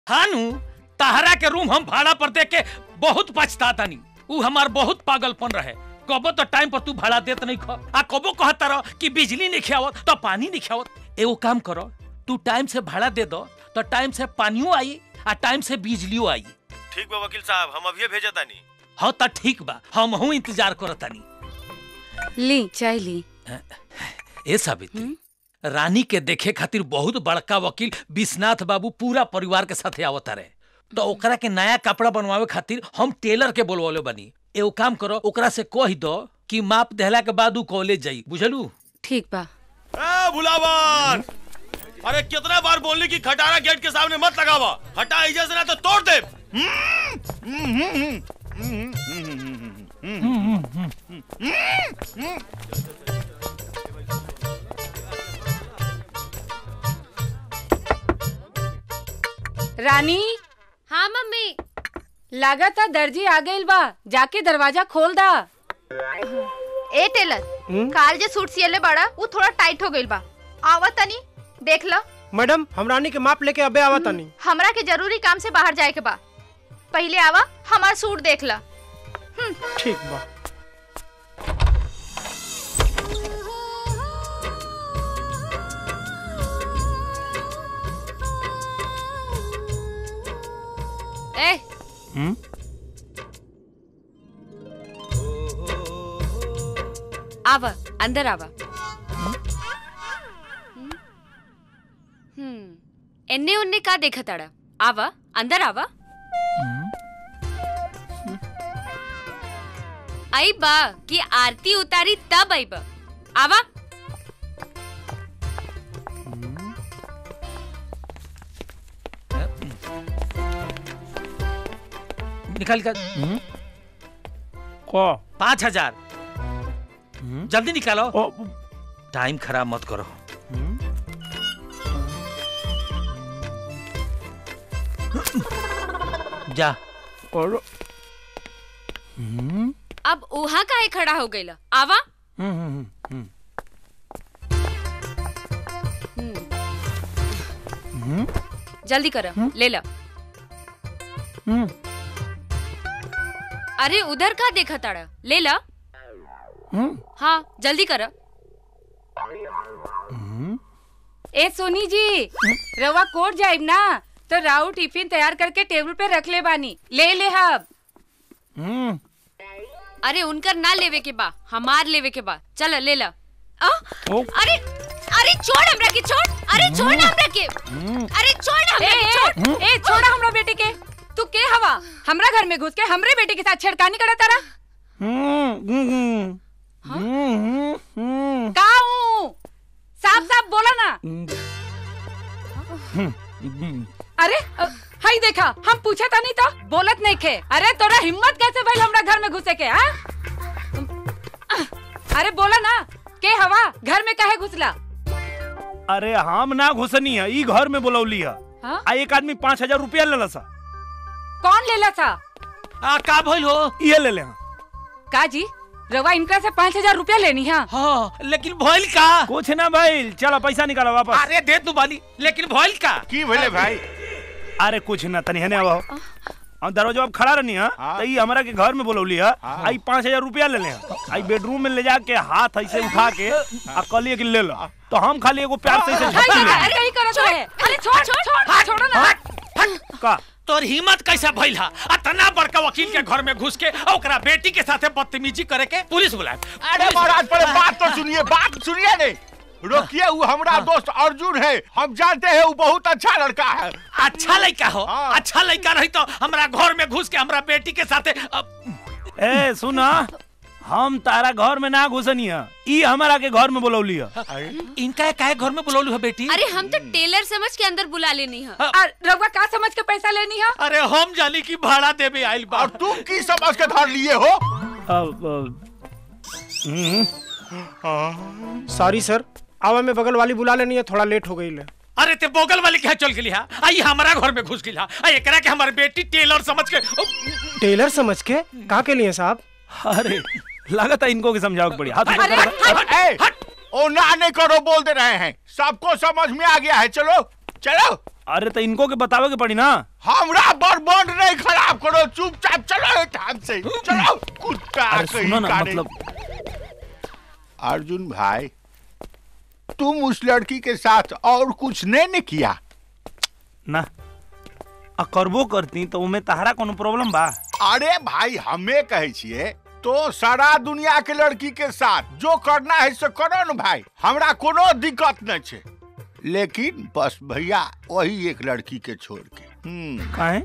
हानू तहरा के रूम हम भाड़ा पर दे के बहुत पछताता नहीं ऊ हमार बहुत पागलपन रहे कबो तो टाइम पर तू भाड़ा देत नहीं खा आ कबो कहता रह कि बिजली नहीं खियावत तो पानी नहीं खियावत एगो काम करो तू टाइम से भाड़ा दे दो तो टाइम से पानियो आई आ टाइम से बिजलियो आई ठीक बा वकील साहब हम अभी भेजा तानी हाँ तो ठीक बा हम हूँ इंतजार करतानी ली चाय ली ए सावित्री रानी के देखे खातिर बहुत बड़का वकील विश्वनाथ बाबू पूरा परिवार के साथे आवत रहे तो ओकरा के नया कपड़ा बनवावे खातिर हम टेलर के बोलवले बनी एगो काम करो ओकरा से कह दो कि माप देहला के बाद ऊ कॉलेज जाई बुझलू ठीक बा ए भुलावन अरे कितना बार बोलली कि खटारा गेट के सामने मत लगावा हटा इजा से ना तो तोड़ दे रानी हाँ मम्मी लागता दर्जी आ गइल बा जाके दरवाजा खोल दा ए टेलर काल जे सूट सियले बड़ा वो थोड़ा टाइट हो गइल बा आवा तनी देख लो मैडम हम रानी के माप लेके अबे आवा तनी हमरा के जरूरी काम से बाहर जाए के बा पहले आवा हमार सूट देख ला ठीक बा ए आवा अंदर आवा हम्म एन्ने उन्ने का देखा ताड़ा आवा अंदर आवा आई बा कि आरती उतारी तब आई बा आवा निकाल कर को पाँच हजार जल्दी निकालो ओ टाइम खराब मत करो जा और अब उहा काहे खड़ा हो गइला आवा हम्म। जल्दी कर ले ला अरे उधर का देखा ताड़ा ले ला हाँ जल्दी कर ए सोनी जी रवा कोट जाइब ना तो राउ टिफिन तैयार करके टेबल पे रख ले बानी ले ले हब अरे उनकर ना लेवे के बा हमार लेवे के बा चल ले ला आ? ओ। अरे अरे छोड़ हमरा के छोड़ अरे छोड़ ना हमरा के अरे छोड़ ना हमरा के छोड़ ए छोड़ा हमरा बेटे के तू के हवा हमरा घर में घुस के हमरे बेटे के साथ छेड़खानी करा तारा का हूँ साफ साफ बोला ना अरे अ, हाय देखा हम पूछा था नहीं तो बोलत नहीं खे अरे तोरा हिम्मत कैसे भइल हमरा घर में घुसे के हाँ अरे बोला ना के हवा घर में काहे घुसला अरे हम ना घुसनी है ई घर में बोलौली है हाँ? आ एक आदमी पाँच हजार रुपया ले सा कौन लेला था आ का भइल हो ये ले ले हाँ। का जी रवा इनका से पाँच हजार रुपया लेनी है हाँ लेकिन भइल का कुछ ना भाई चलो पैसा निकालो वापस अरे दे तू बाली लेकिन भइल का की भले भाई अरे कुछ ना तनी हने आओ हम दरवाजा अब खड़ा रहनी है तो ई हमरा के घर में बोलौली है आई पाँच हजार रुपया ले ले आई बेडरूम में ले जाके हाथ ऐसे उठा के आ कहलिए कि ले लो तो हम खाली एगो प्यार से ऐसे झपकी ले अरे यही करत रहे अरे छोड़ छोड़ छोड़ छोड़ो ना का तोर हिम्मत कैसे भइल हा अतना बड़का वकील के घर में घुस के और ओकरा बेटी के साथे बदतमीजी करे के पुलिस बुलाए अरे महाराज पहले बात तो सुनिए बात सुनिए नहीं रोकिए वो हमारा दोस्त अर्जुन है हम जानते हैं वो बहुत अच्छा लड़का है अच्छा लड़का हो हाँ। अच्छा लड़का रही तो हमरा घर में घुस के हमरा बेटी के साथे अब ए सुना हम तारा घर में ना घुसनी है ई हमारा के घर में बोलौली है इनका काहे घर में बुलौलू है बेटी अरे हम तो टेलर समझ के अंदर बुला लेनी है हाँ। रवा का समझ के पैसा लेनी है अरे हम जानी की भाड़ा देवे आइल बा और तुम की समझ के धर लिए हो अब, अब, सॉरी सर आवा में बगल वाली बुला लेनी है थोड़ा लेट हो गई ले अरे ते बोगल वाले के यहाँ चल गेली हा आई हमारा घर में घुस गेली हा आई एकरा के हमारी बेटी टेलर समझ के ओ, टेलर समझ के कहा के लिए साहब अरे लागत है इनको के समझाओ पड़ी हाथ ऊपर अरे, करो। हट, ए, हट। ओ ना नहीं करो बोल दे रहे हैं सबको समझ में आ गया है चलो चलो अरे तो इनको के बतावे के पड़ी ना हमरा बर्बाद नहीं खराब करो चुपचाप चलो ठाम से चलो कुत्ता अरे कहीं सुनो ना का मतलब अर्जुन भाई तुम उस लड़की के साथ और कुछ नहीं ने किया ना आ करबो करती तो उमे तहरा कोनो प्रॉब्लम बा अरे भाई हमें कहे छिए तो सारा दुनिया के लड़की के साथ जो करना है से करो न भाई हमरा कोनो दिक्कत नहीं छे लेकिन बस भैया वही एक लड़की के छोड़ के हम्म काहे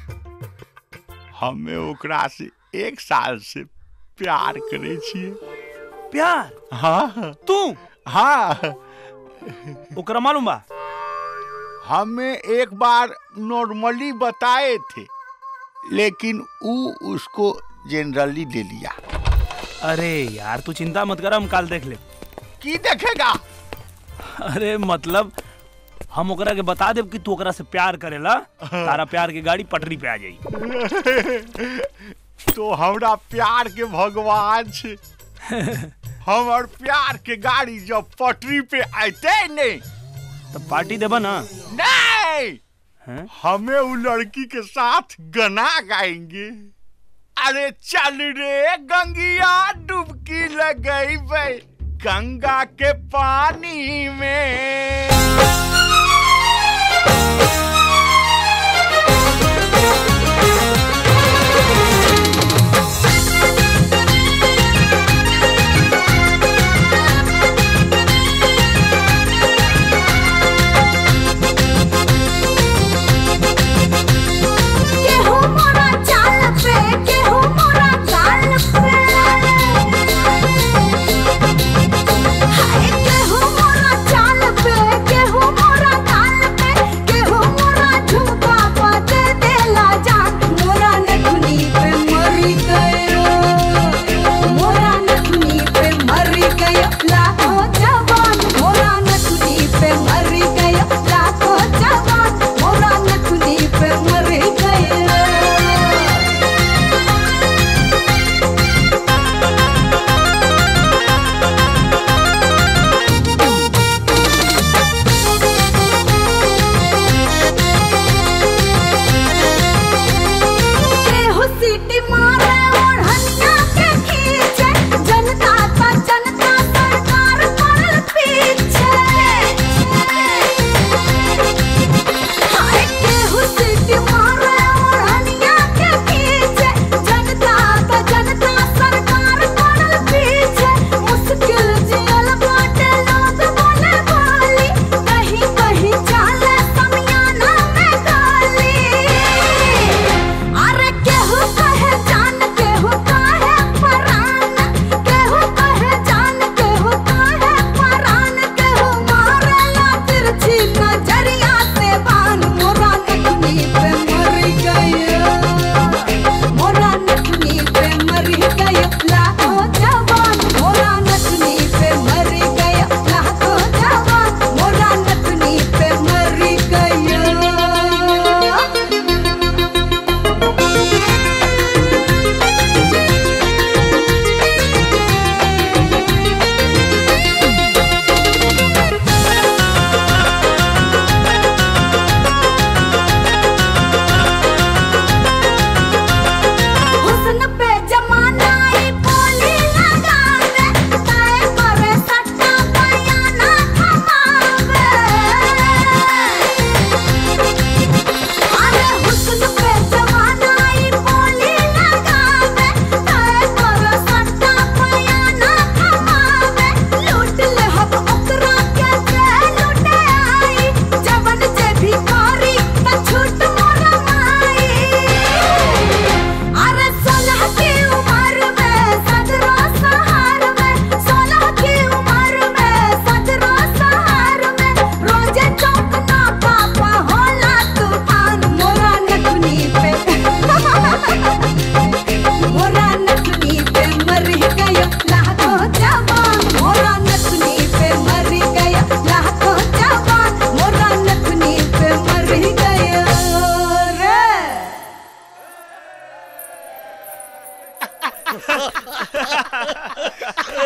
हमें ओकरा से एक साल से प्यार करे छिए प्यार हाँ तू हाँ ओकरा मालूम बा हमें एक बार नॉर्मली बताए थे लेकिन ऊ उसको जनरली ले लिया अरे यार तू चिंता मत कर हम काल देख ले की देखेगा अरे मतलब हम ओकरा के बता देब कि तू ओकरा से प्यार करेला तारा प्यार की गाड़ी पटरी पे आ जाई तो हमरा प्यार के भगवान छे हमर प्यार के गाड़ी जब पटरी पे आते नहीं तो पार्टी देबा ना नहीं हैं? हमें वो लड़की के साथ गाना गाएंगे अरे चल रे गंगिया डुबकी लगई बे गंगा के पानी में केहू मोरा चाल पे केहू मोरा गाल पे हाय केहू मोरा चाल पे केहू मोरा गाल पे केहू मोरा झुमका पे दे देला जान मोरा नथुनी पे मरी गयो मोरा नथुनी पे मरी गयो लाखों जवान मोरा नथुनी पे मरी गयो लाखों जवान मोरा नथुनी पे मरी गयो केहू सीटी मारे ओढ़निया के खींचे जनता का जनता सरकार पड़ल पीछे हाय केहू सीटी मारे ओढ़निया के खींचे जनता का जनता सरकार पड़ल पीछे मुश्किल जियल बाटे लोग बोले बोली कहीं कहीं चाले समियाना में गाली अरे केहू कहे जान केहू कहे परान केहू कहे जान केहू कहे परान केहू मारेला तिरछी नजरिया से बान मोरा नथुनी पे मरी गयो मोरा नथुनी पे मरी गयो लाखों जवान मोरा नथुनी पे मरी गयो लाखों जवान मोरा नथुनी पे मरी गयो हुस्न पे जमाना ई बोली लगावे ताए करे सट्टा बयाना थमावे अरे हुस्न पे जमाना ई बोली लगावे ताए करे सट्टा बयाना थमावे लूट ले हम ओकरा के जे लूटे आई जवन जे भिखारी त छूट मोरा माई अरे सोलह की उम्र में सदरो सहार में सोलह की उम्र में सदरो सहार में रोजे चौकना पापा होला तूफान मोरा नथुनी पे मोरा नथुनी पे मर गयो लाखों जवान मोरा नथुनी पे मर गयो लाखों जवान मोरा नथुनी पे मर गयो रे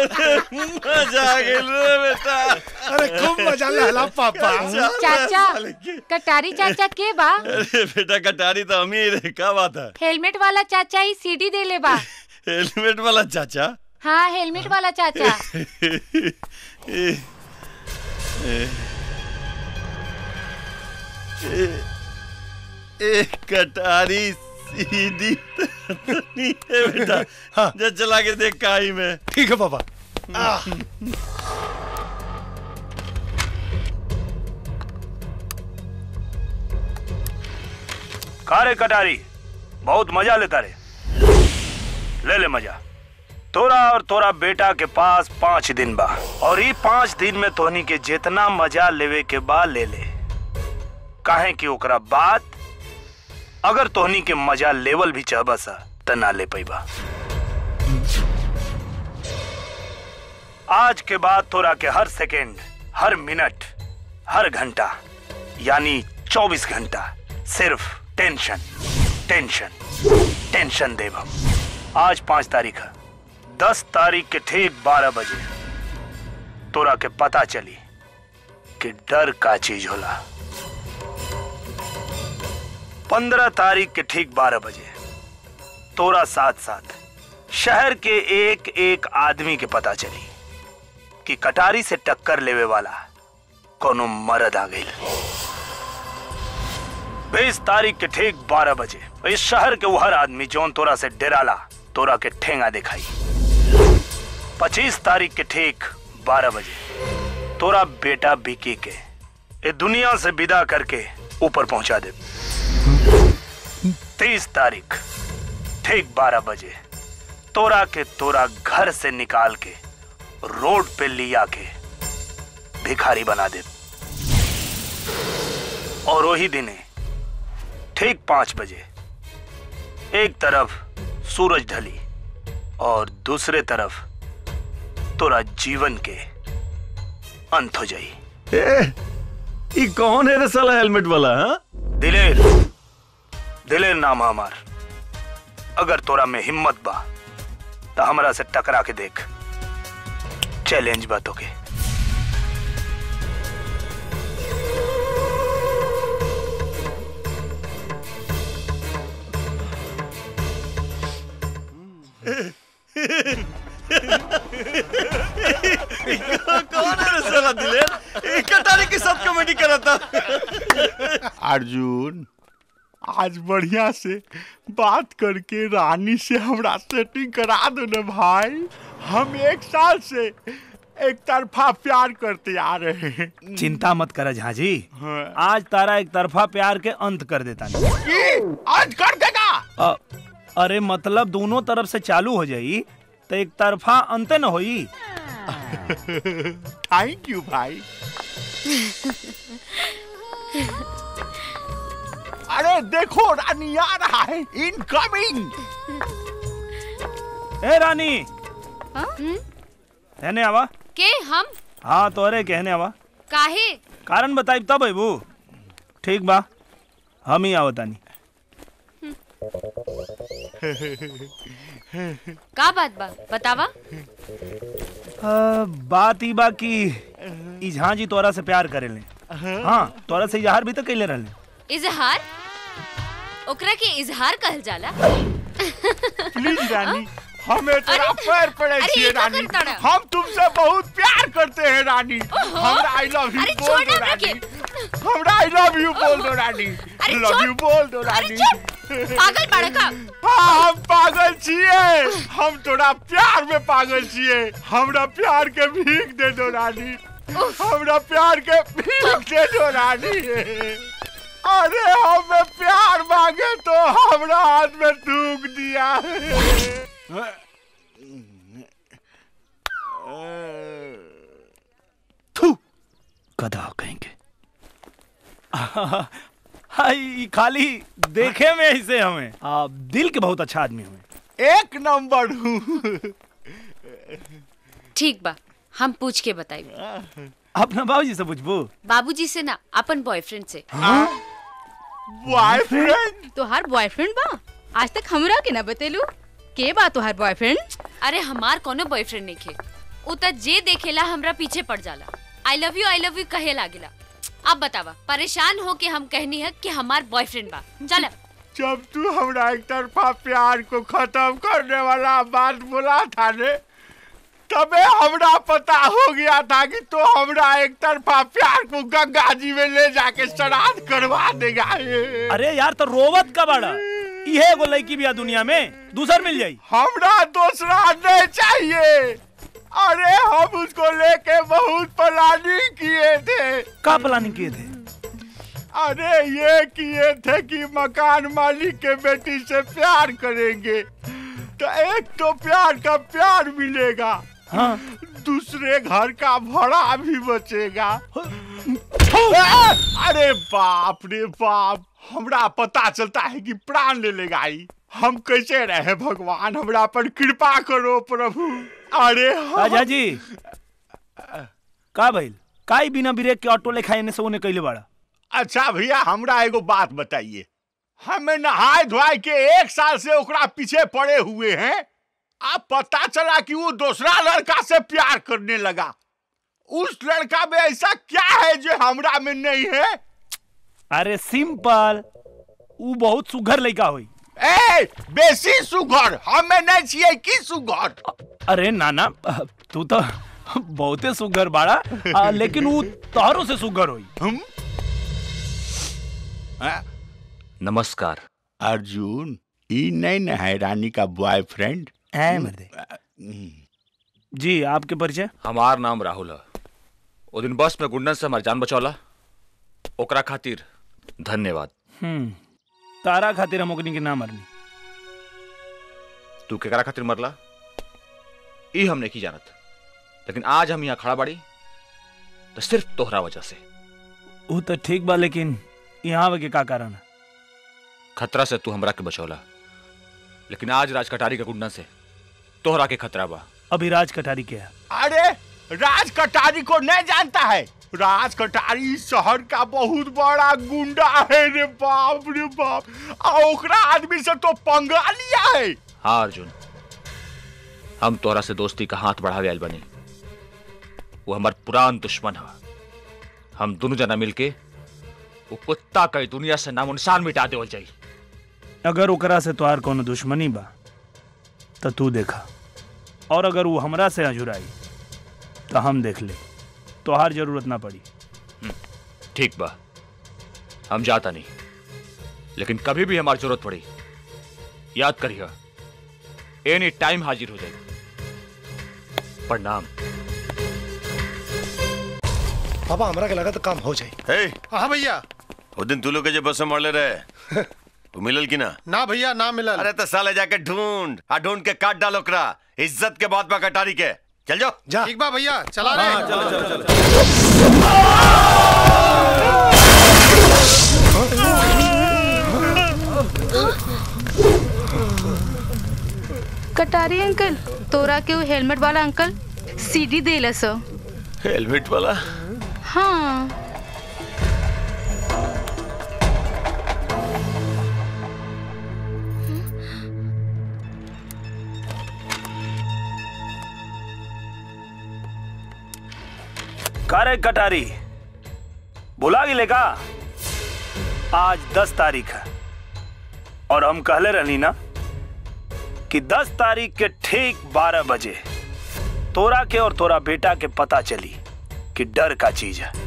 मजा आ गेल रे बेटा अरे खूब मजा लहला पापा चाचा कटारी चाचा के बा अरे बेटा कटारी तो हम ही रे का बात है हेलमेट वाला चाचा ही सीडी दे ले बा हेलमेट वाला चाचा हाँ हेलमेट वाला चाचा ए, ए, ए, ए, कटारी सीधी तो नहीं है बेटा हाँ। जा चला के देख काई में ठीक है पापा का रे कटारी बहुत मजा लेता रे ले ले मजा तोरा और तोरा बेटा के पास पाँच दिन बा और ई पाँच दिन में तोहनी के जितना मजा लेवे के बा ले ले काहे कि ओकरा बाद अगर तोहनी के मजा लेवल भी चाहबा सा त ना ले पैबा आज के बाद तोरा के हर सेकेंड हर मिनट हर घंटा यानी 24 घंटा सिर्फ टेंशन टेंशन टेंशन देव हम आज पांच तारीख है दस तारीख के ठीक बारह बजे तोरा के पता चली कि डर का चीज होला पंद्रह तारीख के ठीक बारह बजे तोरा साथ साथ शहर के एक एक आदमी के पता चली कि कटारी से टक्कर लेवे वाला कोनो मर्द आ गई बीस तारीख के ठीक बारह बजे इस शहर के वो हर आदमी जौन तोरा से डेराला तोरा के ठेंगा दिखाई पच्चीस तारीख के ठीक बारह बजे तोरा बेटा बिकी के ये दुनिया से विदा करके ऊपर पहुंचा दे तीस तारीख ठीक बारह बजे तोरा के तोरा घर से निकाल के रोड पे लिया के भिखारी बना दे और वही दिने ठीक पांच बजे एक तरफ सूरज ढली और दूसरे तरफ तोरा जीवन के अंत हो जाई ए, ई कौन है रे साला हेलमेट वाला हाँ दिलेर दिलेर नाम है हमार अगर तोरा में हिम्मत बा तो हमरा से टकरा के देख चैलेंज बा तोके कौन है रे साला दिलेर ई कटारी के साथ कॉमेडी करा था अर्जुन आज बढ़िया से बात करके रानी से हमरा सेटिंग करा दो ना भाई हम एक साल से एक तरफा प्यार करते आ रहे हैं चिंता मत कर झाजी हाँ। आज तारा एक तरफा प्यार के अंत कर देता नहीं की? आज कर देगा अ, अरे मतलब दोनों तरफ से चालू हो जाई तो एक तरफा अंत न होई थैंक यू भाई अरे देखो रानी आ रहा है इनकमिंग ए रानी कहने आवा के हम हाँ तोरे कहने आवा काहे कारण बताई तब अबू ठीक बा हम ही आवतानी का बात बा बतावा आ, बात ई बा कि ई झांझी तोरा से प्यार करेले हाँ तोरा से इजहार भी तो कैले रहले इजहार ओकरा के इजहार कहल जाला प्लीज रानी हमें तेरा पैर पड़े अरे, छिए ये क्या रानी करता रहा? हम तुमसे बहुत प्यार करते हैं रानी हमरा आई लव यू अरे बोल छोड़ दो ना रानी के हमरा आई लव यू बोल दो रानी अरे लव छोड़। यू बोल दो अरे रानी चुप पागल बाड़ा का हाँ हम पागल छिए हम तोरा प्यार में पागल छिए हमरा प्यार के भीख दे दो रानी हमरा प्यार के भीख दे दो रानी अरे हमें प्यार मांगे तो हमरा हाथ में थूक दिया थू गधा कहेंगे हाय ई खाली देखे में ऐसे हमें आ, दिल के बहुत अच्छा आदमी हमें एक नंबर हूँ ठीक बा हम पूछ के बताई अपना बाबूजी से पूछबू बाबूजी से ना अपन बॉयफ्रेंड से बॉयफ्रेंड तोहार बॉयफ्रेंड बा आज तक हमरा के ना बतेलू के बा तोहार बॉयफ्रेंड अरे हमार कोनो बॉयफ्रेंड नहीं खे उ त जे देखेला हमरा पीछे पड़ जाला I love you I love you कहे लागेला अब बतावा परेशान हो के हम कहनी है कि हमार बॉयफ्रेंड बा चल जब तू हमरा एक तरफा प्यार को खत्म करने वाला बात बोला था ने तबे हमरा पता हो गया था कि तो हमरा एक तरफा प्यार को गंगा जी में ले जाके श्राद्ध करवा देगा अरे यार तो रोवत का बड़ा इहे एगो लड़की बिया दुनिया में दूसर मिल जाई हमरा दूसरा नहीं चाहिए अरे हम उसको लेके बहुत प्लानिंग किए थे का प्लानिंग किए थे अरे ये किए थे कि मकान मालिक के बेटी से प्यार करेंगे तो एक तो प्यार का प्यार मिलेगा हाँ दूसरे घर का भाड़ा भी बचेगा अरे बाप रे बाप हमरा पता चलता है कि प्राण ले लेगा ई। हम कैसे रहे भगवान हमरा पर कृपा करो प्रभु अरे हम- राजा जी का भइल काई बिना ब्रेक के ऑटो लेखा एने से ओने कइले बाड़ा अच्छा भैया हमरा एगो बात बताइए हमें नहाए धोए के एक साल से ओकरा पीछे पड़े हुए हैं अब पता चला कि वो दूसरा लड़का से प्यार करने लगा उस लड़का में ऐसा क्या है जो हमरा में नहीं है अरे सिंपल ऊ बहुत सुघर लड़का होई ए बेसी सुघर हमें नहीं चाहिए की सुघर अरे नाना तू तो बहुते सुघर बाड़ा आ, लेकिन ऊ तोहरो से सुघर होई हम नमस्कार अर्जुन ई नहीं न है रानी का बॉयफ्रेंड है मर्दे जी आपके परिचय हमार नाम राहुल है ओ दिन बस में गुंडन से हमार जान बचौला ओकरा खातिर धन्यवाद हम्म तारा खातिर हम ओकनी के ना मरनी तू केकरा खातिर मरला ई हम नहीं जानत लेकिन आज हम यहाँ खड़ा बाड़ी तो सिर्फ तोहरा वजह से ऊ तो ठीक बा लेकिन यहाँ आवे के का कारण है खतरा से तू हमरा के बचौला लेकिन आज राज कटारी के गुंडन से तोहरा के खतरा बा अभी राज कटारी के है अरे राज कटारी को नहीं जानता है राज कटारी इस शहर का बहुत बड़ा गुंडा है रे बाप रे बाप आ ओकरा आदमी से तो पंगा लिया है हाँ अर्जुन हम तोहरा से दोस्ती का हाथ बढ़ावे आयल बनी वो हमार पुरान दुश्मन है हम दोनों जना मिलके वो कुत्ता कई दुनिया से नामो निशान मिटा देवल जाई अगर ओकरा से तोहार कोनो दुश्मनी बा तो तू देखा और अगर वो हमरा से अजुराई तो हम देख ले तोहार जरूरत ना पड़ी ठीक बा हम जाता नहीं लेकिन कभी भी हमारी जरूरत पड़ी याद करिए एनी टाइम हाजिर हो जाएगी प्रणाम पापा हमरा के लगा तो काम हो जाए हे हाँ भैया वो दिन तू लोग के जो बस में मरले रहे तू मिलल की ना ना भैया ना मिलल अरे तो साले जाके ढूंढ आ ढूंढ के काट डालो ओकरा इज्जत के बाद में कटारी के चल जाओ जा ठीक बा भैया चला रे चलो चलो चलो कटारी अंकल तोरा के वो हेलमेट वाला अंकल सीडी देला सो हेलमेट वाला हाँ कारे कटारी बुला गिले का आज दस तारीख है और हम कहले रहनी ना कि दस तारीख के ठीक बारह बजे तोरा के और तोरा बेटा के पता चली कि डर का चीज है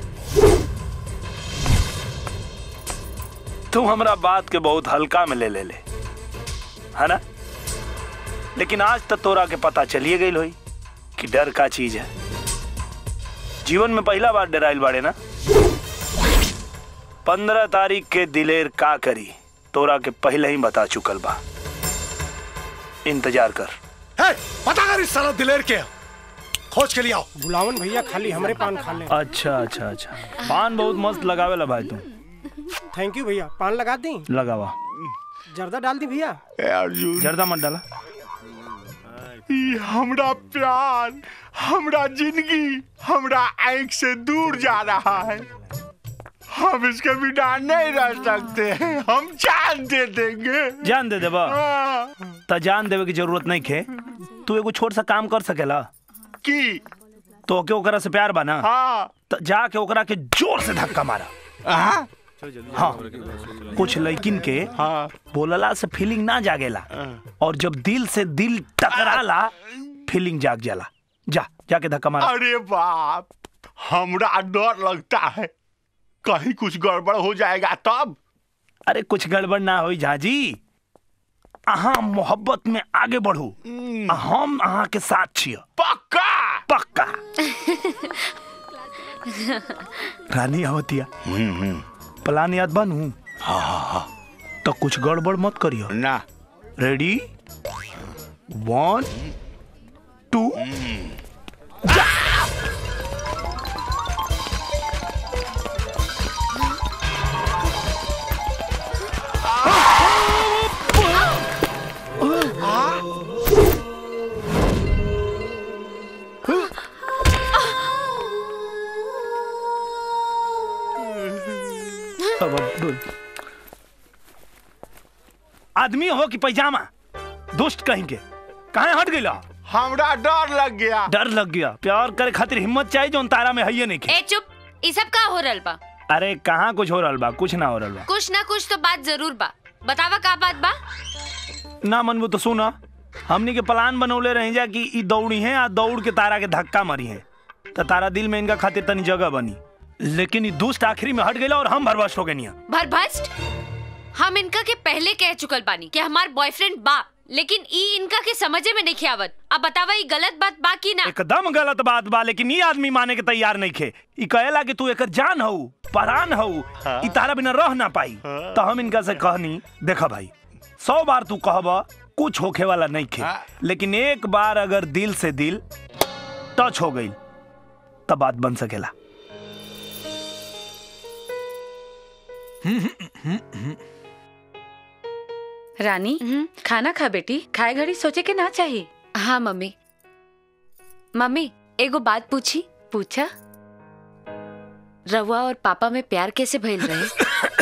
तू हमरा बात के बहुत हल्का में ले ले ले है ना लेकिन आज तक तोरा के पता चलिए गई होई कि डर का चीज है जीवन में पहला बार डराइल बाड़े ना पंद्रह तारीख के दिलेर का करी तोरा के पहले ही बता चुकल बा इंतजार कर है पता कर इस साला दिलेर के खोज के लिए आओ बुलावन भैया खाली हमरे पान खा ले अच्छा अच्छा अच्छा पान बहुत मस्त लगावेला भाई तुम थैंक यू भैया पान लगा दी लगावा जर्दा डाल दी भैया ए अर्जुन जर्दा मत डाला ई हमरा प्यार हमरा जिंदगी हमरा आंख से दूर जा रहा है हम इसके बिना नहीं रह सकते हम जान दे देंगे जान दे देबा हाँ, त जान देवे की जरूरत नहीं खे तू एगो छोट सा काम कर सकेला की तो के ओकरा से प्यार बना हाँ तो जाके ओकरा के जोर से धक्का मारा हाँ हाँ कुछ लड़किन के हाँ बोलला से फीलिंग ना जागेला और जब दिल से दिल टकराला फीलिंग जाग जाला जा जाके धक्का मारा अरे बाप हमरा डर लगता है कहीं कुछ गड़बड़ हो जाएगा तब अरे कुछ गड़बड़ ना होई झाजी अहाँ मोहब्बत में आगे बढ़ू आ हम अहाँ के साथ छिय पक्का पक्का रानी आवतिया प्लान याद बनू हाँ हाँ हाँ तो कुछ गड़बड़ मत करियो ना रेडी वन टू अब अब बोल। आदमी हो कि पैजामा दोस्त कहीं के कहाँ हट गई हमरा डर लग गया डर लग गया प्यार करे खातिर हिम्मत चाहिए जो तारा में है नहीं ए चुप ई सब का हो रहल बा अरे कहाँ कुछ हो रहा बा कुछ ना हो रहा बा कुछ ना कुछ तो बात जरूर बा बतावा का बात बा ना मनबू तो सुना हमनी के प्लान बनौले रही जा कि ई दौड़ी है आ दौड़ के तारा के धक्का मारी है तो तारा दिल में इनका खातिर तनी जगह बनी लेकिन ई दोस्त आखिरी में हट गई और हम भरवश हो गए भरभस्ट हम इनका के पहले कह चुकल बानी कि हमार बॉयफ्रेंड बा लेकिन ई इनका के समझे में नहीं आवत अब बतावा ई गलत बात बा की ना एकदम गलत बात बा लेकिन ये आदमी माने के तैयार नहीं खे ई कहेला कि तू एकर जान हऊ परान हऊ ई तारा बिना रह ना पाई तो हम इनका से कहनी देखा भाई सौ बार तू कहबा कुछ होखे वाला नहीं खे लेकिन एक बार अगर दिल से दिल टच हो गई तब बात बन सकेला रानी खाना खा बेटी खाए घड़ी सोचे के ना चाहिए हाँ मम्मी मम्मी एगो बात पूछी पूछा रवा और पापा में प्यार कैसे भइल रहे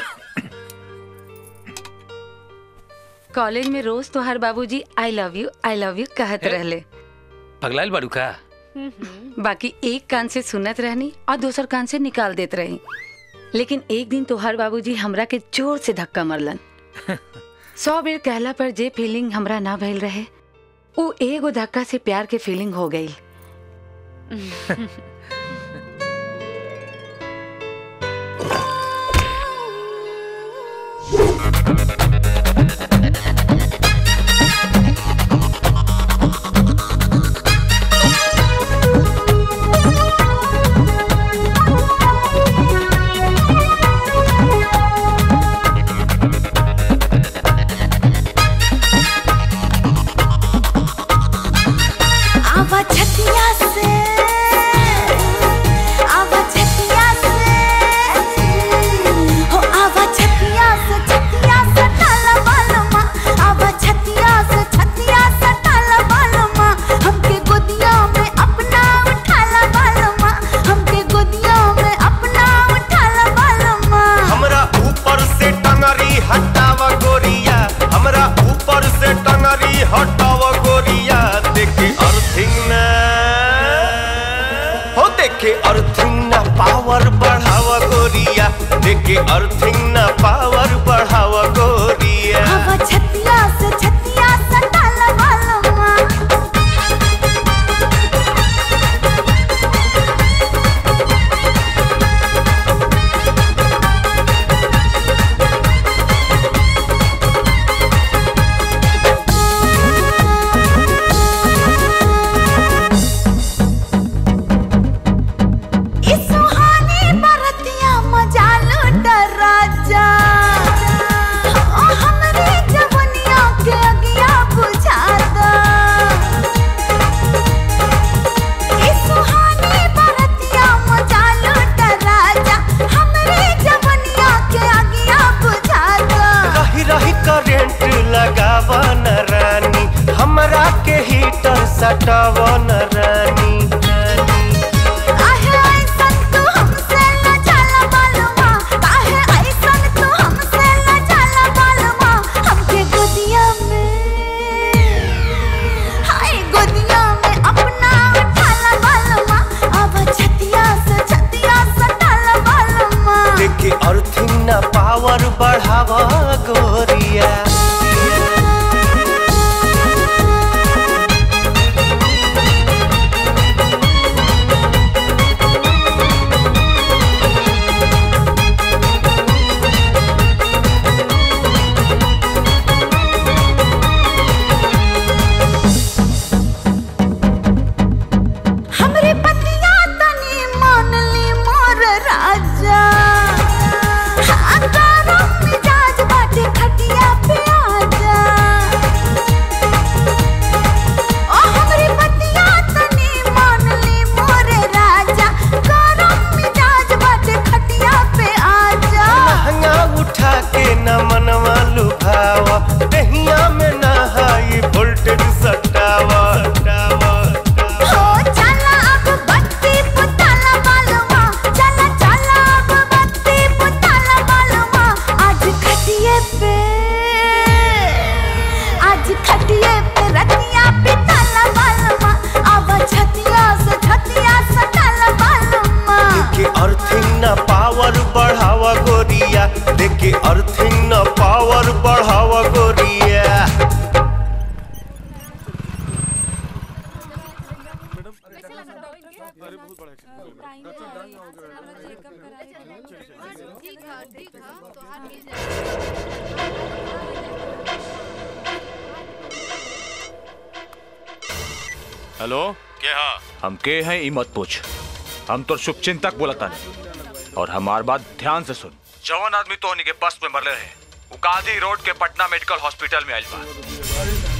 कॉलेज में रोज तो हर बाबूजी I love you I love you कहत रहले पगलाइल बाड़ू का बाकी एक कान से सुनत रहनी और दूसर कान से निकाल देत रही लेकिन एक दिन तोहर बाबूजी हमरा के जोर से धक्का मरलन सौ बेर कहला पर जे फीलिंग हमरा ना भइल रहे वो एगो धक्का से प्यार के फीलिंग हो गई आवा छतिया से आवा छतिया से हो आवा छतिया से छतिया से टाला बालमा आवा छतिया से छतिया से टाला बालमा हमके गोदिया में अपना उठाला बालमा हमके गोदिया में अपना उठाला बालमा हमरा ऊपर से टंगरी हटाव गोरिया हमरा ऊपर से टंगरी हटाव गोरिया देखे अर्थिंग ना हो देखे अर्थिंग ना पावर बढ़ाव गोरिया देखे अर्थिंग ना पावर बढ़ाव गोरिया आवा छतिया से छतिया से टाला बालमा इस सुहानी बरतिया मजा लूट राजा ओ हमरे जवनिया के अगिया बुझाता इस सुहानी बरतिया मजा लूट राजा हमरे जवनिया के अगिया बुझाता रही रही करेंट लगाव न रानी हमरा के हीटर सटाव न रानी काहे ऐसन तू हमसे न जाला बालमा काहे ऐसन तू हमसे न जाला बालमा हमके गोदिया में हाय गोदिया में अपना उठाला बालमा अर्थिंग न पावर बढ़ावा गोरिया हेलो के हा हम के हैं ई मत पूछ हम तो शुभचिंतक बोलता नहीं और हमार बात ध्यान से सुन जवान आदमी तो के बस में मरले रहे वो गांधी रोड के पटना मेडिकल हॉस्पिटल में आइल बा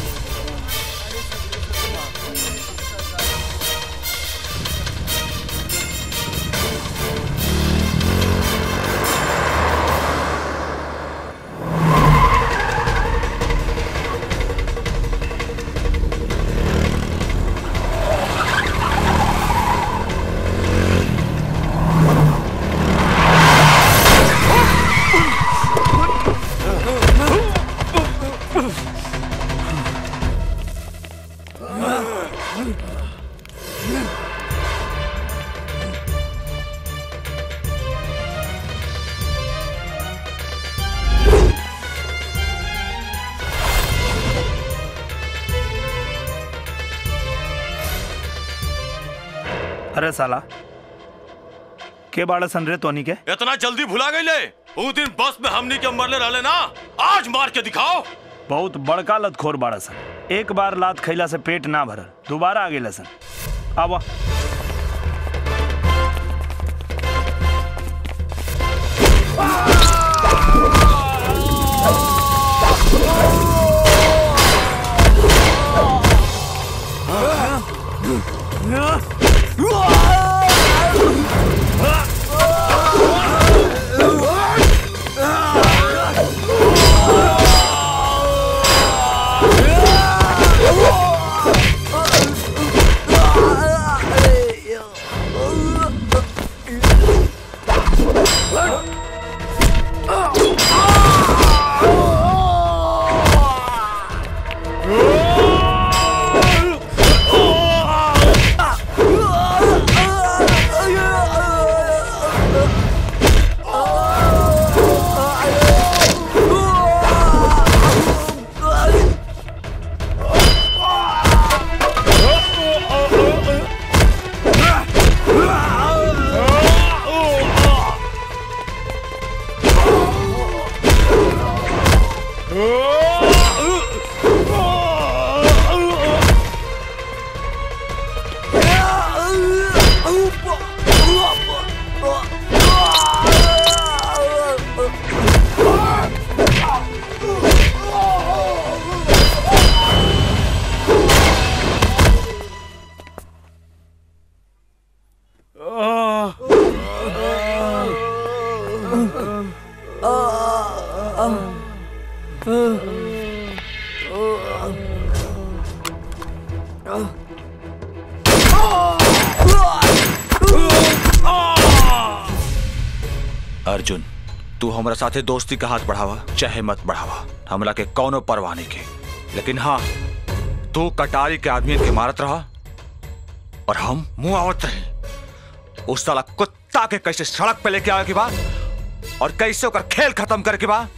अरे साला के बाड़ा सन रे तोनी के इतना जल्दी भुला गई ले उस दिन बस में हमनी के मरले रहले ना आज मार के दिखाओ बहुत बड़का लतखोर बाड़ा सन एक बार लात खैला से पेट ना भरल दोबारा आ गेला सन आवा अर्जुन तू हमारा साथे दोस्ती का हाथ बढ़ावा चाहे मत बढ़ावा हमला के कौनो परवाह नहीं के लेकिन हाँ तू कटारी के आदमी के मारत रहा और हम मुंह आवत रहे उस साला कुत्ता के कैसे सड़क पे लेके आवे के बाद और कैसे ओकर खेल खत्म करे के बाद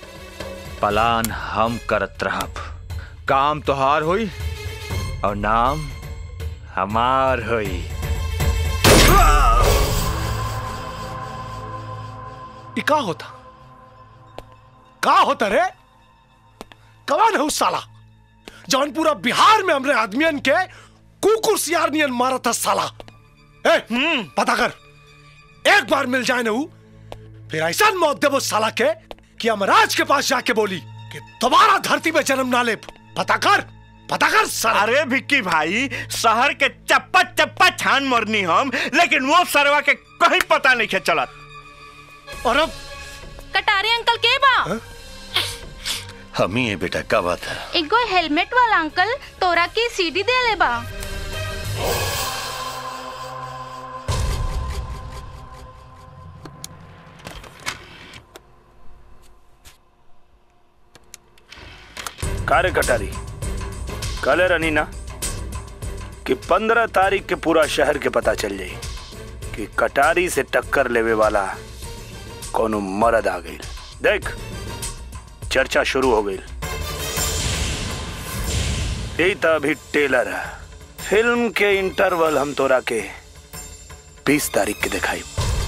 पलान हम करत रहब काम तोहार हुई और नाम हमार हुई ये का होता का होता रे कौन है उस साला जौन पूरा बिहार में हमरे आदमियन के कुकुर सियार नियन मारा था साला ए पता कर एक बार मिल जाए ना ऊ, फिर ऐसा मौत दे वो साला के कि यमराज के पास जाके बोली कि दोबारा धरती में जन्म ना ले पता कर पता कर साला अरे भिक्की भाई शहर के चप्पा चप्पा छान मरनी हम लेकिन वो सरवा के कहीं पता नहीं के चलत और अब कटारे अंकल के बा हम ही है बेटा का बात है एगो हेलमेट वाला अंकल तोरा के सीडी दे ले बा कार्य कटारी कल रनी ना कि पंद्रह तारीख के पूरा शहर के पता चल जाई कि कटारी से टक्कर लेवे वाला कोनो मर्द आ गई देख चर्चा शुरू हो गई यही तो अभी टेलर है फिल्म के इंटरवल हम तोरा के बीस तारीख के दिखाई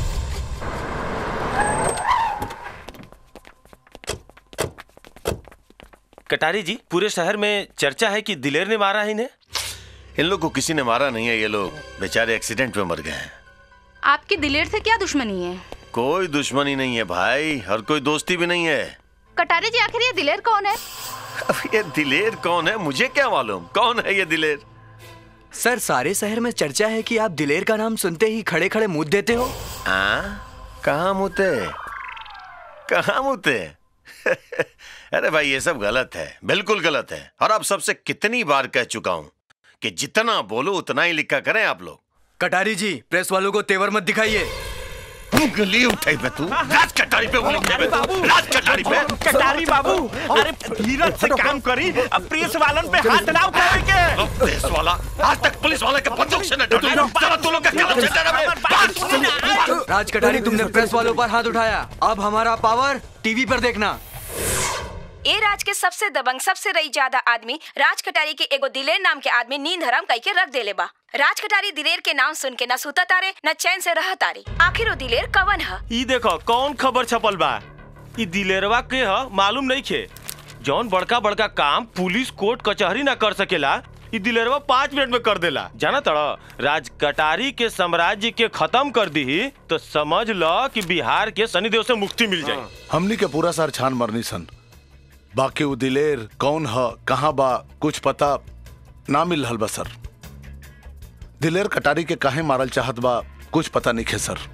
कटारी जी पूरे शहर में चर्चा है कि दिलेर ने मारा है इन्हें इन लोग को किसी ने मारा नहीं है ये लोग बेचारे एक्सीडेंट में मर गए हैं आपकी दिलेर से क्या दुश्मनी है कोई दुश्मनी नहीं है भाई और कोई दोस्ती भी नहीं है कटारे जी आखिर ये दिलेर कौन है अब ये दिलेर कौन है मुझे क्या मालूम कौन है ये दिलेर सर सारे शहर में चर्चा है कि आप दिलेर का नाम सुनते ही खड़े खड़े मुंह देते हो हाँ कहाँ मुते कहाँ मुते अरे भाई ये सब गलत है बिल्कुल गलत है और आप सबसे कितनी बार कह चुका हूँ कि जितना बोलो उतना ही लिखा करें आप लोग कटारी जी प्रेस वालों को तेवर मत दिखाइए उंगली उठाई पे तू राज कटारी पे उंगली उठाई पे तू राज कटारी पे कटारी बाबू अरे धीरज से काम करी अब प्रेस वालन पे हाथ ना उठावे के पुलिस वाला आज तक पुलिस वाले के बंदूक से न डरे चलो तू लोग का कलम से डरा राज कटारी तुमने प्रेस वालों पर हाथ उठाया अब हमारा पावर टीवी पर देखना ए राज के सबसे दबंग सबसे रही ज्यादा आदमी राज कटारी के एगो दिलेर नाम के आदमी नींद हराम कई के रख देले बा राज कटारी दिलेर के नाम सुन के न सुता तारे न चैन से रह तारे आखिर वो दिलेर कवन है ई देखो कौन खबर छपल बा ई दिलेरवा के ह मालूम नहीं खे जौन बड़का बड़का काम पुलिस कोर्ट कचहरी ना कर सकेला ई दिलेरवा पाँच मिनट में कर देला जाना तड़ राज कटारी के साम्राज्य के खत्म कर दी तो समझ लो कि बिहार के शनिदेव से मुक्ति मिल जाए हमनी के पूरा सार छान मरनी सन बाकी उ दिलेर कौन ह कहाँ बा कुछ पता ना मिल रहल बा सर दिलेर कटारी के काहे मारल चाहत बा कुछ पता नहीं खे सर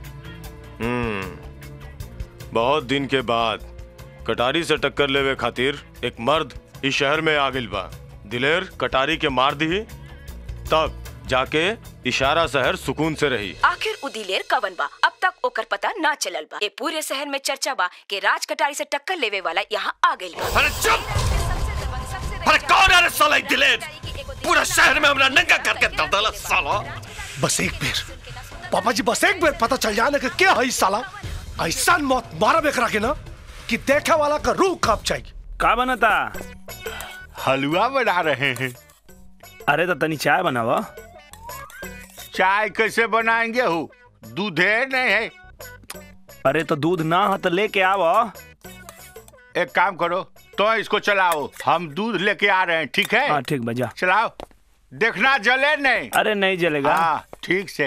हम्म बहुत दिन के बाद कटारी से टक्कर लेवे खातिर एक मर्द इस शहर में आ गइल बा दिलेर कटारी के मार दी तब जाके इशारा शहर सुकून से रही आखिर उ दिलेर कवन बा अब तक ओकर पता ना चलल बा ये पूरे शहर में चर्चा बा कि राज कटारी से टक्कर लेवे वाला यहाँ आ गइल बा अरे चुप अरे कौन है रे साला ये दिलेर पूरा शहर में हमरा नंगा करके दबदला साला बस एक बेर पापा जी बस एक बेर पता चल जाने के क्या है इस साला ऐसा मौत मारा बेकरा के ना कि देखने वाला का रूह कांप जाएगी का बनता हलवा बना रहे हैं अरे तो तनी चाय बनावा चाय कैसे बनाएंगे हो दूधे नहीं है अरे तो दूध ना हो तो लेके आवा एक काम करो तो इसको चलाओ हम दूध लेके आ रहे हैं ठीक है हाँ ठीक बजा चलाओ देखना जले नहीं अरे नहीं जलेगा हाँ ठीक से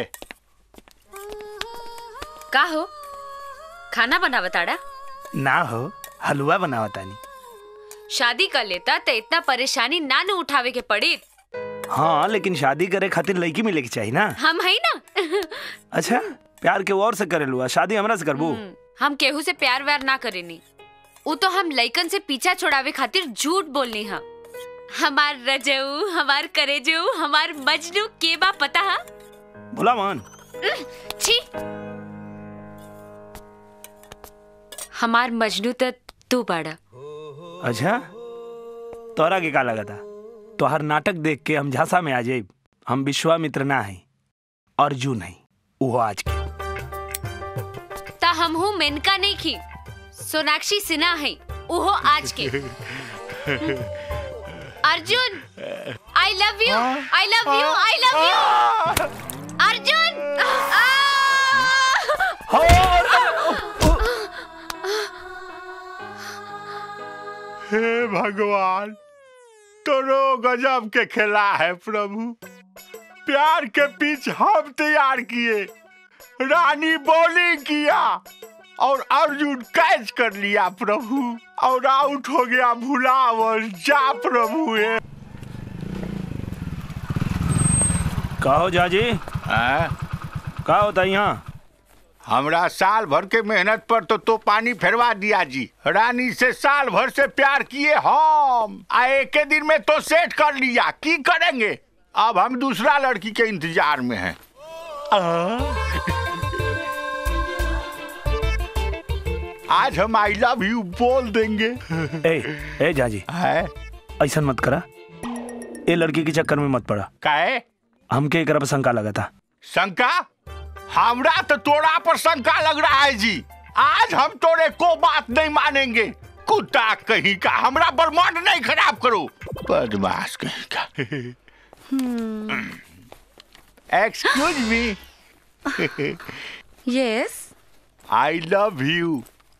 का हो खाना बना बताड़ा ना हो हलवा बनावा तानी शादी कर लेता तो इतना परेशानी ना न उठावे के पड़ी हाँ लेकिन शादी करे खातिर लड़की मिले के चाहिए ना हम है ना अच्छा प्यार के और से करे लुआ शादी हमरा से करबू हम केहू से प्यार व्यार ना करेनी वो तो हम लइकन से पीछा छोड़ावे खातिर झूठ बोलनी है हमार रजऊ हमार करेजऊ हमार मजनू के बा पता है भोला मान छी हमार मजनू तो तू बाड़ा अच्छा तोरा के का लगा था तोहर नाटक देख के हम झांसा में आ जाए हम विश्वामित्र ना है अर्जुन है वो आज के ता हम हूँ मेनका नहीं खी सोनाक्षी सिन्हा है उहो आज के Arjun I love you I love you I love you Arjun हे भगवान तोरो गजब के खेला है प्रभु प्यार के पिच हम तैयार किए रानी बॉलिंग किया और अर्जुन कैच कर लिया प्रभु और आउट हो गया भुलावर जा प्रभु हे कहो जाजी का होता यहाँ हमरा साल भर के मेहनत पर तो तो पानी फेरवा दिया जी रानी से साल भर से प्यार किए हम आ एक दिन में तो सेट कर लिया की करेंगे अब हम दूसरा लड़की के इंतजार में हैं आज हम आई लव यू बोल देंगे ए ए जाजी है ऐसा मत करा ए लड़की के चक्कर में मत पड़ा काहे हमके एक शंका लगा था शंका हमरा तो तोड़ा पर शंका लग रहा है जी आज हम तोरे को बात नहीं मानेंगे कुत्ता कहीं का हमरा बर्माड नहीं खराब करो बदमाश कहीं का excuse me yes I love you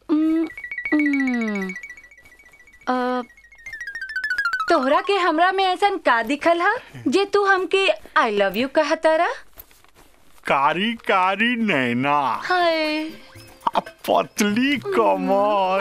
तोहरा के हमरा में ऐसन का दिखल हा जे तू हमके आई लव यू कहतारा कारी कारी नैना हाय आ पतली कमर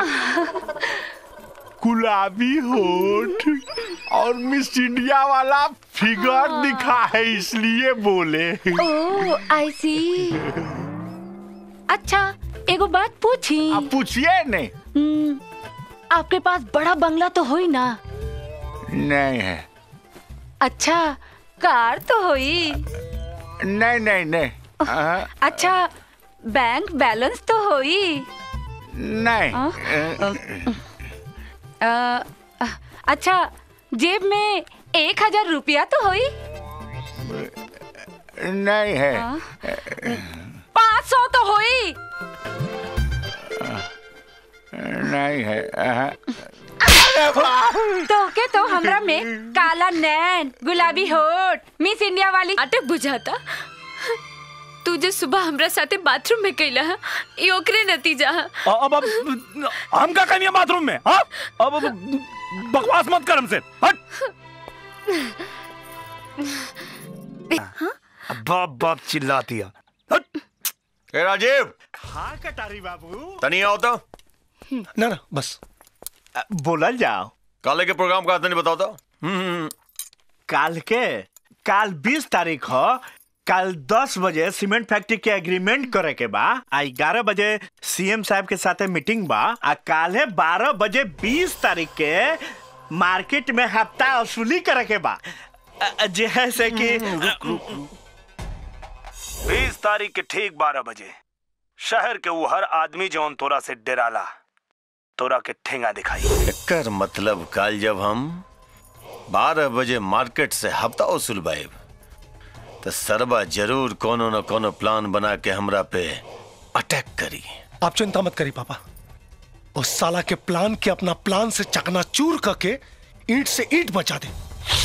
गुलाबी होठ और मिस इंडिया वाला फिगर दिखा है इसलिए बोले ओ आई सी अच्छा एगो बात पूछी आप पूछिए नहीं हम्म, आपके पास बड़ा बंगला तो होई ना नहीं है अच्छा कार तो होई नहीं नहीं नहीं हाँ, अच्छा बैंक बैलेंस तो होई नहीं अ, अ, अच्छा जेब में एक हजार रुपया तो होई नहीं है पाँच सौ तो होई नहीं है हाँ। तो के तो हमरा में काला नैन गुलाबी होठ मिस इंडिया वाली अटक बुझाता तू जो सुबह हमरा साथे बाथरूम में कैला है ये ओकरे नतीजा है अब अब हम का कनिया बाथरूम में हाँ अब अब बकवास मत कर हमसे हट बाप बाप चिल्ला दिया ए राजीव हाँ कटारी बाबू तनी आओ तो ना ना बस बोलल जाओ काले के प्रोग्राम का तनी बताओ तो काल के काल 20 तारीख हो कल 10 बजे सीमेंट फैक्ट्री के एग्रीमेंट करे के बा आ 11 बजे सीएम साहब के साथे मीटिंग बा आ काले 12 बजे 20 तारीख के मार्केट में हफ्ता वसूली करे के बा अ, जे है से कि बीस तारीख के ठीक बारह बजे शहर के वो हर आदमी जौन तोरा से डराला तोरा के ठेंगा दिखाई एकर मतलब कल जब हम 12 बजे मार्केट से हफ्ता वसूल बाइब तो सरबा जरूर कोनो न कोनो प्लान बना के हमरा पे अटैक करी आप चिंता मत करी पापा उस साला के प्लान के अपना प्लान से चकनाचूर करके ईंट से ईंट बचा दे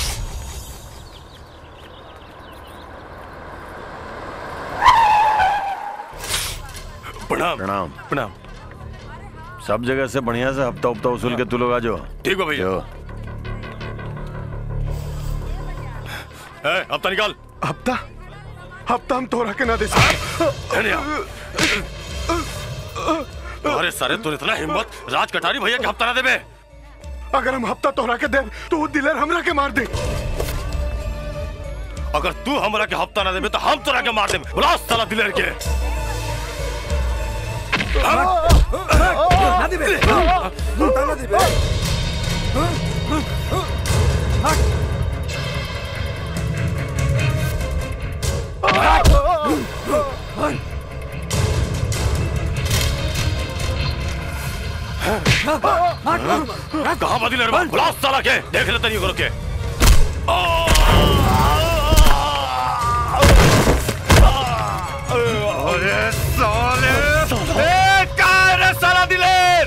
प्रणाम प्रणाम प्रणाम सब जगह से बढ़िया से हफ्ता हफ्ता वसूल के तू लोग आ जाओ ठीक है भैया ए, हफ्ता निकाल हफ्ता हफ्ता हम तोरा के ना दे सकते अरे सारे तू इतना हिम्मत राज कटारी भैया के हफ्ता ना देबे अगर हम हफ्ता तोरा के दे तो वो दिलर हमरा के मार दे अगर तू हमरा के हफ्ता ना देबे तो हम तोरा के मार देबे बुला साला दिलेर के ना देबे ना देबे कहाँ बा दिलेर बा बुला साला के देख ले तनी करो के अरे साले ए कहाँ है रे साला दिलेर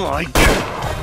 माय गॉड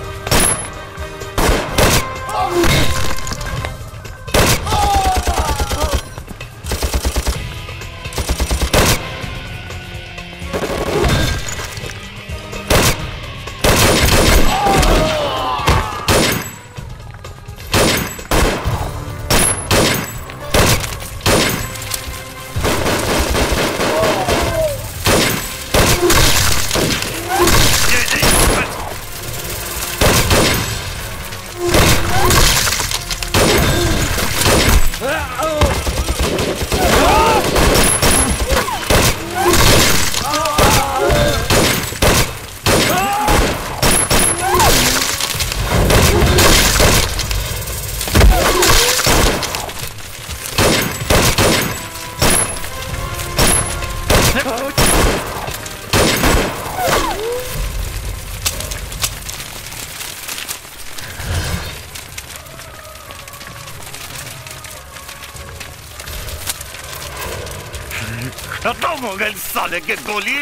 खत्म हो गए साले के गोली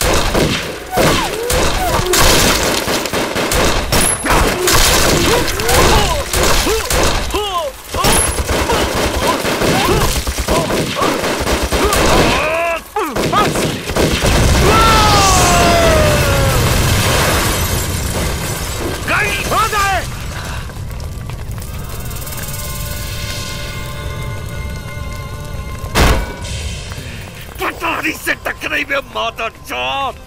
गई हो जाए कटारी से टकराई में माता चौथ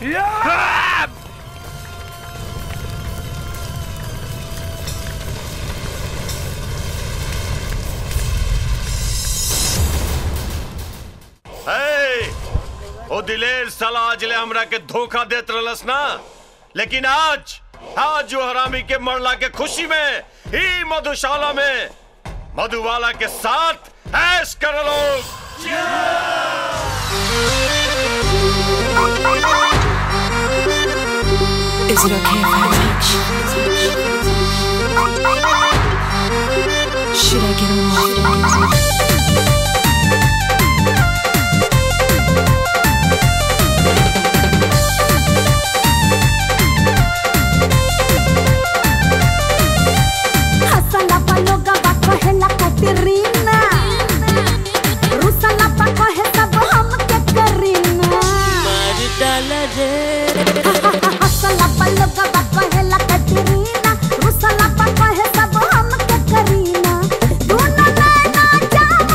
ओ दिलेर साला आज ले हमरा के धोखा देत रहलस ना लेकिन आज आज जो हरामी के मरला के खुशी में ही मधुशाला में मधुबाला के साथ ऐश कर लोग Is it okay if I touch? Should I get on off? हसला पलोगा बाको हेला कतरीना रुसला बाको है सब हम के करीना मार डाला रे हसला पलोगा बाको हेला कतरीना रुसला बाको है सब हम के करीना दोनों नैना जाम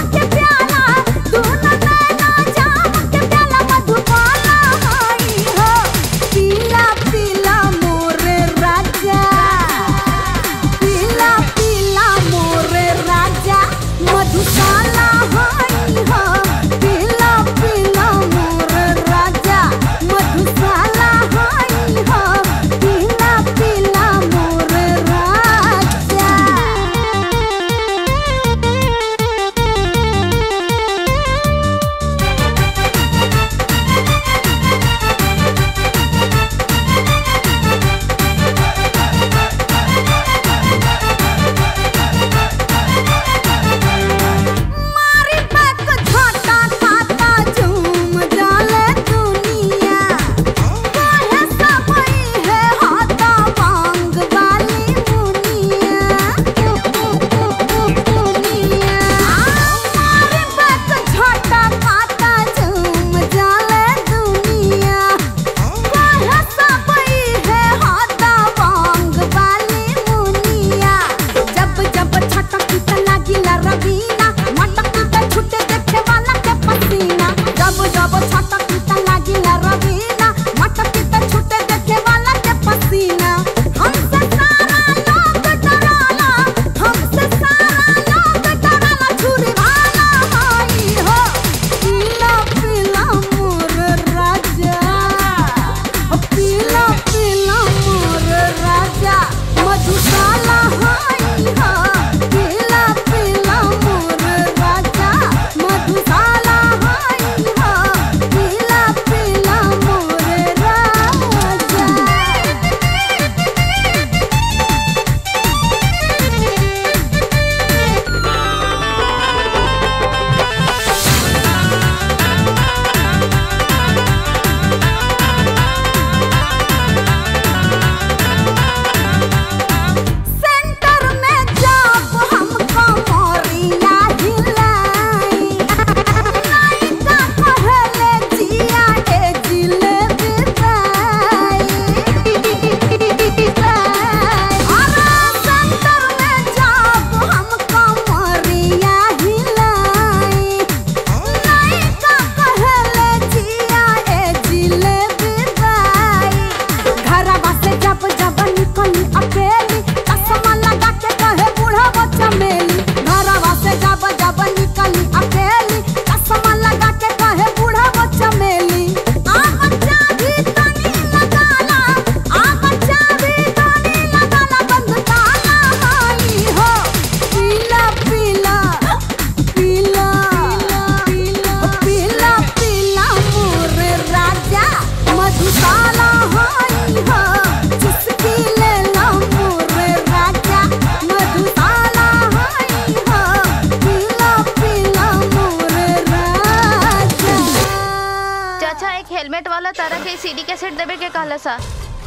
वाला तारा के सीडी कैसेट देवे के कहला सा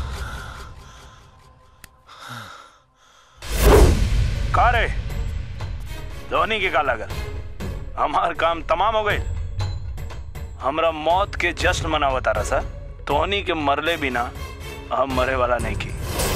का रे धोनी के का लगल हमार काम तमाम हो गए हमरा मौत के जश्न मनावत तारा सा धोनी के मरले बिना हम मरे वाला नहीं की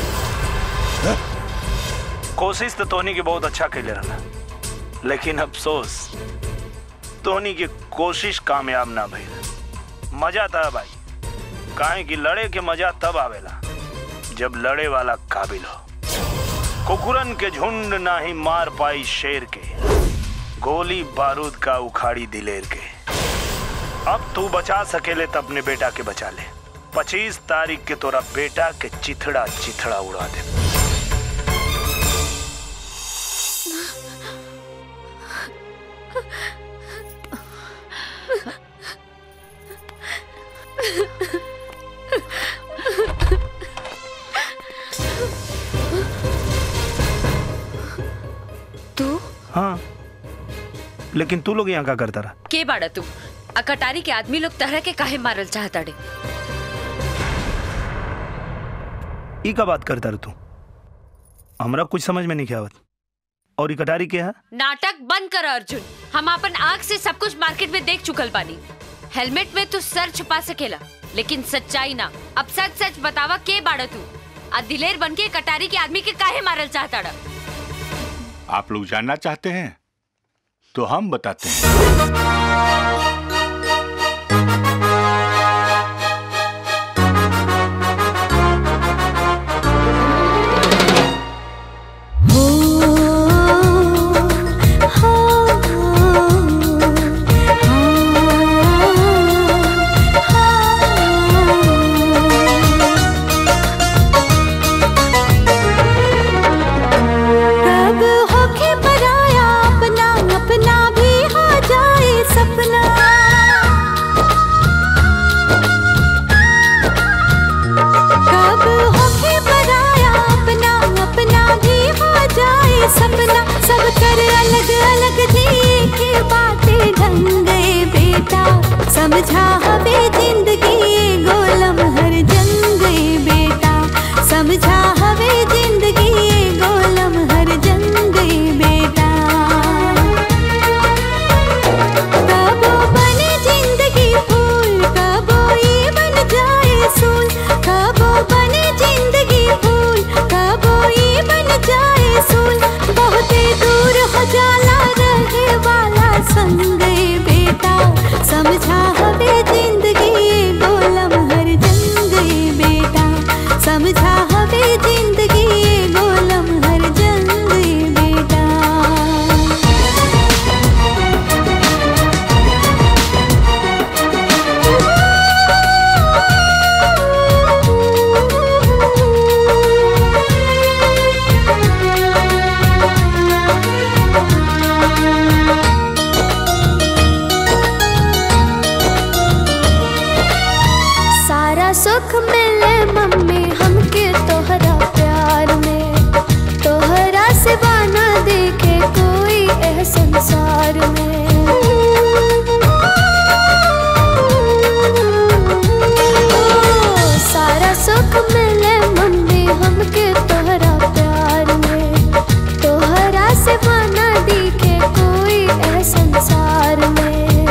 कोशिश तो धोनी के बहुत अच्छा कैले रहा लेकिन अफसोस धोनी की कोशिश कामयाब ना भइल मजा था भाई काहे कि लड़े के मजा तब आवेला जब लड़े वाला काबिल हो कुकुरन के झुंड ना ही मार पाई शेर के गोली बारूद का उखाड़ी दिलेर के अब तू बचा सकेले तो अपने बेटा के बचा ले पच्चीस तारीख के तोरा बेटा के चिथड़ा चिथड़ा उड़ा दे तू हाँ लेकिन तू लोग यहाँ का करता रहा के बाड़ा तू आ कटारी के आदमी लोग तरह के काहे मारल चाहता डे ई का बात करता रहा तू हमरा कुछ समझ में नहीं आवत और ई कटारी के है नाटक बंद कर अर्जुन हम अपन आँख से सब कुछ मार्केट में देख चुकल बानी हेलमेट में तू सर छुपा सकेला लेकिन सच्चाई ना अब सच सच बतावा के बाड़ा तू आ दिलेर बन के कटारी के आदमी के काहे मारल चाहता डा आप लोग जानना चाहते हैं तो हम बताते हैं कब होके पराया अपना अपना भी हो जाए सपना कब होके पराया अपना अपना भी हो जाए सपना सब कर अलग अलग जी के बातें ढंग गए बेटा समझा हवे जिंदगी गोलम हर जंग गए बेटा समझा हवे जिंदगी गोलम हर जंग गए बेटा कबो बने जिंदगी फूल कबो ये बन जाए सूल कबो बने जिंदगी फूल कबो ये बन जाए सूल बहुत दूर हो जाला रहे वाला संग गए बेटा समझा हवे जिंदगी गोलम हर जंग गए बेटा समझा हवे जिंदगी गोलम हर जंग गए बेटा सारा सुख मिले मम्मी हमके तोहरा प्यार में तोहरा से बाना देखे कोई एह संसार में ओ, सारा सुख मिले मम्मी हमके तोहरा प्यार में तोहरा से बाना देखे कोई एह संसार में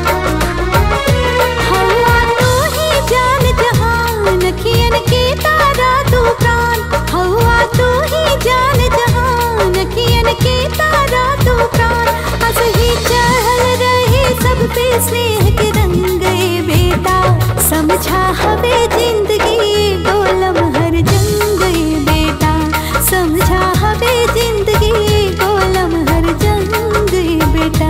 हवा तू ही जान जहान कियन के तारा तू प्राण हवा तू ही जान जहान कियन के तारा तू प्राण हंस ही चहल रहे सब पे स्नेह के रंग गए बेटा समझा हवे जिंदगी गोलम हर जंग गए बेटा समझा हवे जिंदगी गोलम हर जंग गए बेटा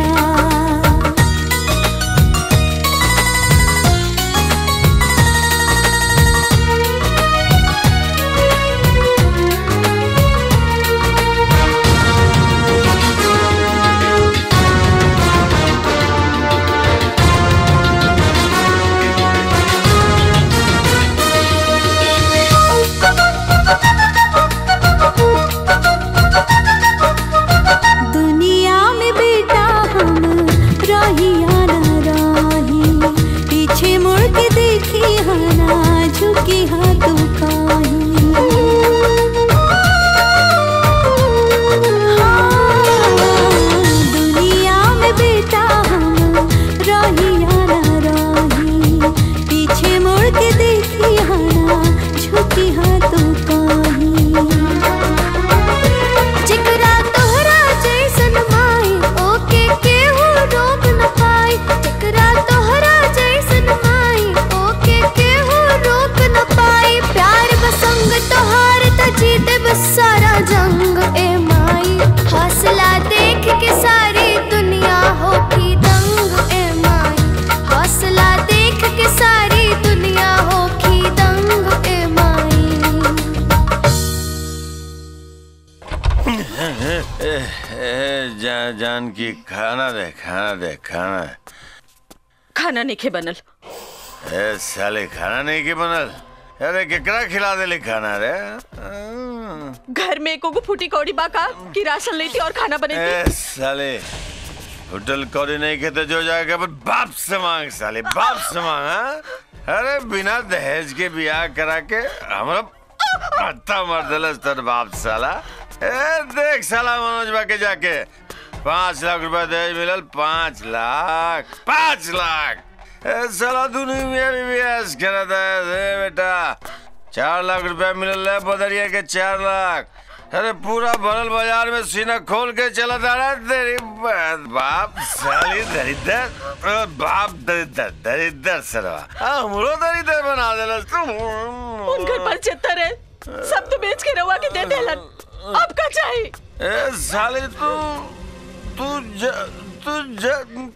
जानकी खाना दे खाना दे खाना खाना नहीं बनल ए साले खाना नहीं के बनल अरे केकरा खिला देले खाना रे घर में एको फूटी कौड़ी बाका कि राशन लेती और खाना ए बनेती साले होटल कौड़ी नहीं खेते जो जाएगा पर बाप से मांग साले बाप से मांग हाँ? अरे बिना दहेज के ब्याह करा के हमरा पत्ता मार दिलस तर बाप साला ए देख साला मनोज बा के जाके पाँच लाख रुपया दहेज मिलल पाँच लाख पाँच लाख ए साला दुनिया में भी ऐस करा था ए बेटा चार लाख रुपया मिलल है बदरिया के चार लाख अरे पूरा भरल बाजार में सीना खोल के चला जा रहा है तेरी बा- बाप साली दरिद्र अ, बाप दरिद्र दरिद्र सरवा हमरो दरिद्र बना देला तू उनकर पचहत्तर है सब तो बेच के रवा के दे देलन अब का चाहिए ए साले तू तू ज तू ज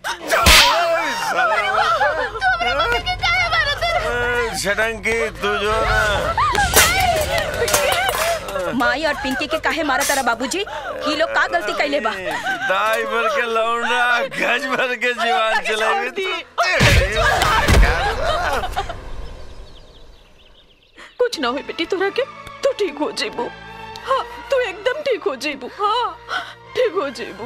ए, शटंकी तू जो ना माई और पिंकी के काहे मारा तारा बाबूजी ही लोग का गलती कैले बा दाई भर के लौंडा गज भर के जीवन चलेगी कुछ ना हुई बेटी तोरा के तू ठीक हो जेबू हाँ तू एकदम ठीक हो जेबू हाँ ठीक हो जेबू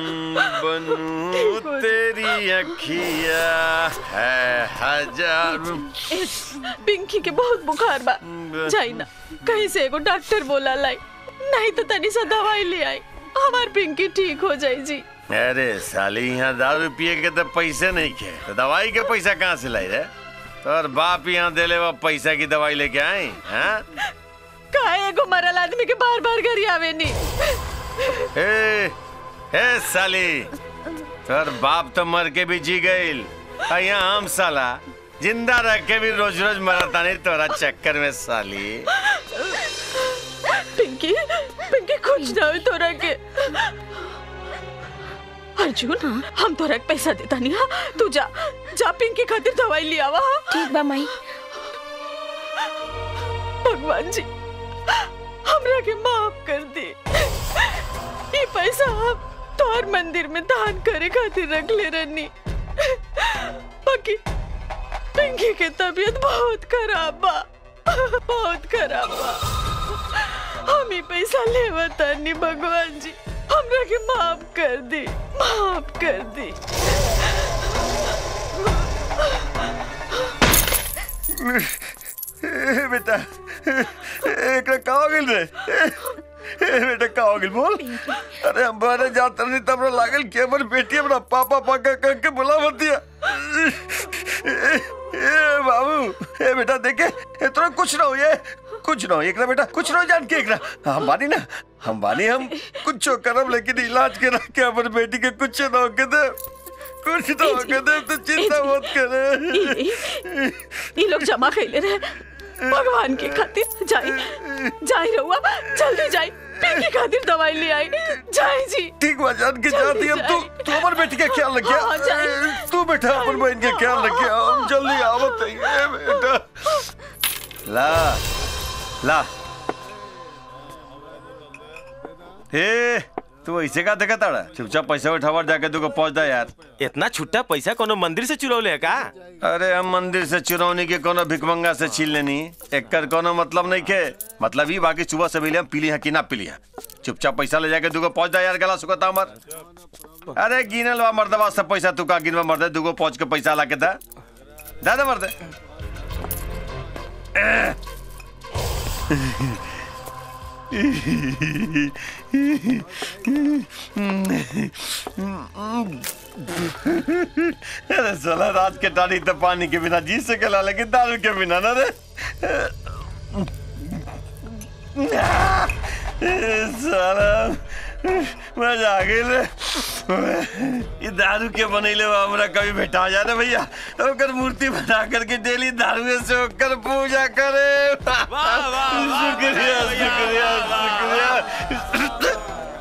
बनू तेरी अखिया है हजार ए, पिंकी के बहुत बुखार बा जाई ना कहीं से एगो डॉक्टर बोला लाई नहीं तो तनी सा दवाई ले आई हमार पिंकी ठीक हो जाई जी अरे साली यहाँ दारू पिए के तो पैसे नहीं खे तो दवाई के पैसा कहाँ से लाई रे तोर बाप यहाँ देले वो पैसा की दवाई लेके आई हाँ काहे एगो मरल आदमी के बार बार घर आवे नी ए, ए साली तोर बाप तो मर के भी जी गईल आ यहाँ हम साला जिंदा रह के भी रोज रोज मरता नहीं तोरा चक्कर में साली पिंकी पिंकी कुछ ना हुई तोरा के अर्जुन हम तोरा के पैसा देता नहीं हाँ तू जा जा पिंकी खातिर दवाई ले आवा ठीक बा माई भगवान जी हमरा के माफ कर दे ये पैसा हम तोहर मंदिर में दान करे खातिर रख ले रहनी बाकी पिंकी के तबीयत बहुत खराब बा बहुत खराब बा हम ही पैसा लेवता नहीं भगवान जी हमरा के माफ कर दी माफ कर दी ए, बेटा एक का हो गेल रे ए, बेटा का हो गेल बोल अरे हम बारे जात नहीं तब लागल के हमर बेटी हमरा पापा पाका कह के बुला मत दिया ए, ए बाबू ए बेटा देखे ए तोरा कुछ ना हो ये कुछ ना हो एकरा बेटा कुछ ना हो जान के एकरा हम बानी ना हम बानी हम कुछ करब लेकिन इलाज करा के हमर बेटी के कुछ ना हो के दे कुछ ना हो के दे तो चिंता मत करे ये लोग जमा कैले रहे भगवान के खातिर जाई जाई रहुआ जल्दी जाई पिंकी खातिर दवाई ले आई जाई जी ठीक बा जान के जाती हम तू तू हमर बेटी के ख्याल रखिया हाँ, जाई। तू बेटा अपन बहन के ख्याल रखिया हम जल्दी आवत हैं ए बेटा ला ला ए तू ऐसे का देखा ताड़ा चुपचाप पैसा उठावर जाके तू को पहुंच जा यार इतना छुट्टा पैसा कोनो मंदिर से चुरौले है का अरे हम मंदिर से चुरौनी के कोनो भिकमंगा से छीन लेनी एकर कोनो मतलब नहीं के मतलब ही बाकी सुबह से हम पीली है कि ना पीली है चुपचाप पैसा ले जाके दूगो पहुंच जा यार गला सुखता हमर अरे गिनल बा मर्दबा सब पैसा तू का गिनवा मर्दे दूगो पहुंच के पैसा ला के दा दा दे मर्दे अरे साला रात के टाड़ी तो पानी के बिना जी सकेला लेकिन दारू के बिना ना रे साला मजा आ गई रे ये दारू के बनैले बा हमरा कभी भेटा जा रे भैया ओकर मूर्ति बना करके डेली दारू से ओकर पूजा करे शुक्रिया शुक्रिया शुक्रिया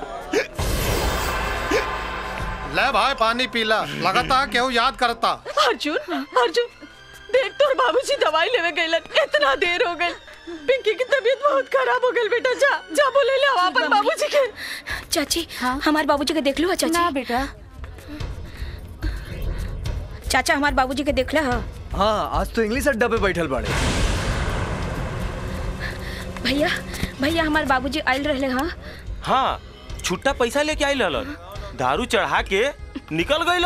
ले भाई पानी पीला लगातार केहू याद करता अर्जुन अर्जुन देख तोर बाबूजी दवाई लेवे गइलन इतना देर हो गई पिंकी की तबीयत बहुत खराब हो गई बेटा जा जा बोले ले आओ अपन बाबूजी के चाची हमारे बाबूजी के देख लो चाची ना बेटा चाचा हमारे बाबूजी के देख लो हाँ आज तो इंग्लिश अड्डा पे बैठल बाड़े भैया भैया हमारे बाबूजी आयल रहे हाँ हाँ छुट्टा पैसा लेके आई ललन दारू चढ़ा के निकल गई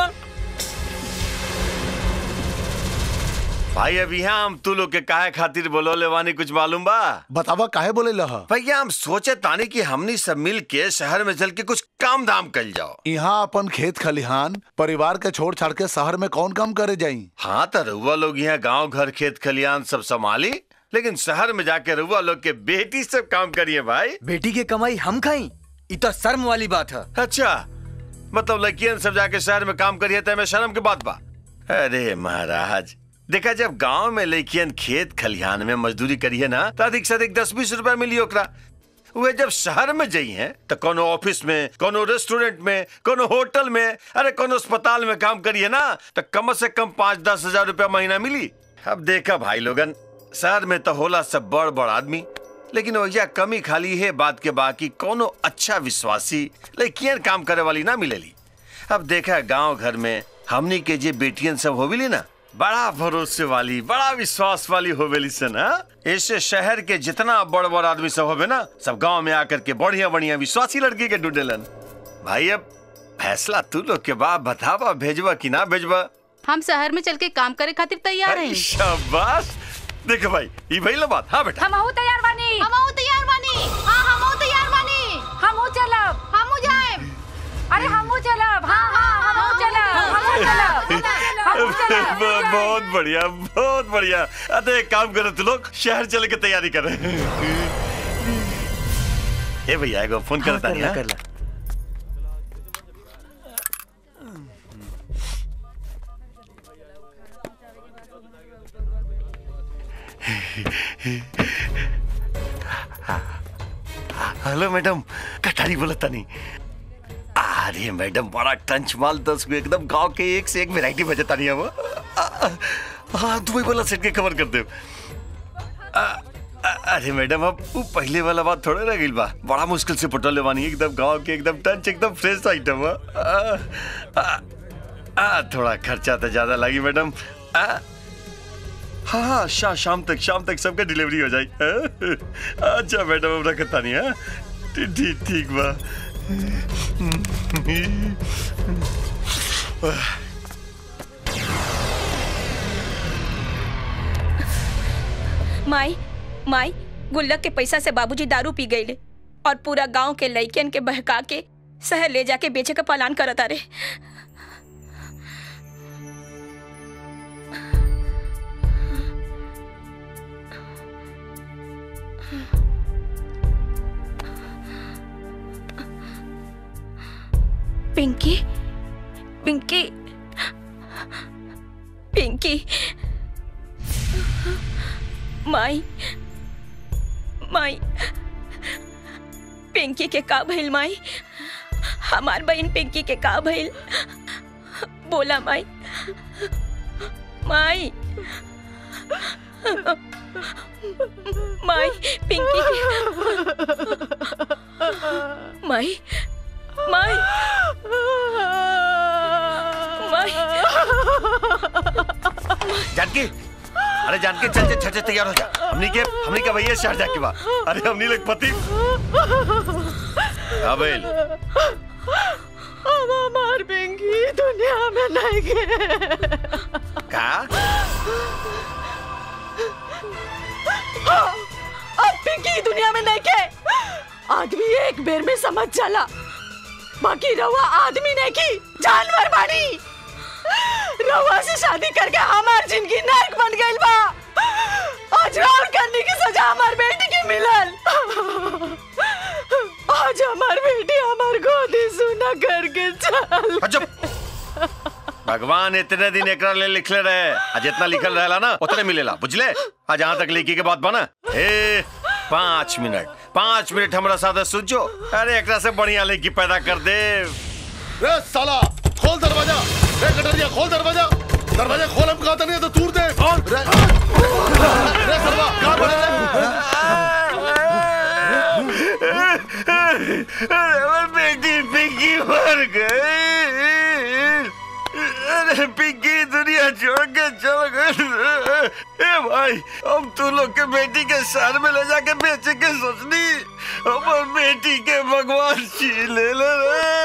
भाई अब यहाँ हम तू लोग के काहे खातिर बोलोले वानी कुछ मालूम बा बतावा काहे बोले लह भैया हम सोचे तानी कि हमनी सब मिल के शहर में चल के कुछ काम धाम कर जाओ यहाँ अपन खेत खलिहान परिवार के छोड़ छाड़ के शहर में कौन काम करे जाई हाँ तो रउआ लोग यहाँ गांव घर खेत खलिहान सब संभाली लेकिन शहर में जाके रउआ लोग के बेटी सब काम करिए भाई बेटी की कमाई हम खाई ये तो शर्म वाली बात है अच्छा मतलब लड़कियन सब जाके शहर में काम करिए तो में शर्म की बात बा अरे महाराज देखा जब गांव में लड़कियन खेत खलिहान में मजदूरी करिए ना तो अधिक से अधिक दस बीस रुपया मिली ओकरा वे जब शहर में जाई हैं तो कोनो ऑफिस में कोनो रेस्टोरेंट में कोनो होटल में अरे कोनो अस्पताल में काम करिए ना तो कम से कम पाँच दस हजार रुपया महीना मिली अब देखा भाई लोगन शहर में तो होला सब बड़ बड़ आदमी लेकिन वही कमी खाली है बात के बाकी कोनो अच्छा विश्वासी लड़कियन काम करे वाली ना मिलेली अब देखा गांव घर में हमनी के जे बेटियन सब होविली ना बड़ा भरोसे वाली बड़ा विश्वास वाली होवेली सन ऐसे शहर के जितना बड़ बड़ आदमी सब होवे ना सब गांव में आकर के बढ़िया बढ़िया विश्वासी लड़की के ढूंढेलन भाई अब फैसला तू लोग के बाप बतावा भेजवा कि ना भेजवा हम शहर में चल के काम करे खातिर तैयार हैं शाबाश देख भाई ये भइल बात हाँ बेटा हम तैयार बानी हम तैयार बानी हाँ हम तैयार बानी हम चलब हम जाए अरे हम चलब हाँ हाँ हम चलब हम चलब हम चलब ब- बहुत बढ़िया बहुत बढ़िया अरे एक काम करो तू लोग शहर चले के तैयारी कर ए भैया एगो फोन करता कर नहीं ला, हाँ? कर ला। हेलो मैडम कटारी बोला तनी अरे मैडम बड़ा टंच माल दस को एकदम गांव के एक से एक वैरायटी बजता नहीं है वो आ, आ, हाँ दुबई वाला सेट के कवर कर दे आ, आ, अरे मैडम अब वो पहले वाला बात थोड़ा रह गई बा बड़ा मुश्किल से पटोले वानी एकदम गांव के एकदम टंच एकदम फ्रेश आइटम है आ, आ, आ, थोड़ा खर्चा तो ज्यादा लगी मैडम आ, हाँ हाँ शा, शाम तक शाम तक सबका डिलीवरी हो जाए हाँ? अच्छा मैडम अब रखता नहीं है ठीक ठीक ठीक बा माई माई गुल्लक के पैसा से बाबूजी दारू पी गईले और पूरा गांव के लइकन के बहका के शहर ले जाके बेचे का पलान करत अरे पिंकी पिंकी पिंकी माई माई पिंकी के का भइल माई हमार बहन पिंकी के का भइल बोला माई माई माई पिंकी के माई माई माई जानकी अरे जानकी चल चल चल चल, तैयार हो जा हमनी के हमनी का भैया शहर जाके बा अरे हमनी लोग पति अबेल अब हमार पिंकी दुनिया में नहीं गए का हाँ, अब पिंकी दुनिया में नहीं के आदमी एक बेर में समझ जाला बाकी रवा आदमी नहीं की जानवर बानी रवा से शादी करके हमार जिंदगी नरक बन गइल बा आज राउर करने की सजा हमार बेटी के मिलल आज हमार बेटी हमार गोदी सुना करके चल भगवान इतने दिन एकरा ले लिखले रहे आ जितना लिखल रहेला ना उतने मिलेला बुझले आ जहाँ तक लिखी के बात बना ए पाँच मिनट पाँच मिनट हमारा साथ सुझो अरे एकरा से बढ़िया लेकी पैदा कर दे रे साला खोल दरवाजा रे कटरिया खोल दरवाजा दरवाजा खोल हम कहा नहीं है तो तूर दे खोल रे रे सरवा कहां पड़े रे अरे पिंकी दुनिया छोड़ के चल गए ए भाई हम तू लोग के बेटी के शहर में ले जाके बेचे के सोचनी हमार बेटी के भगवान छीन ले ले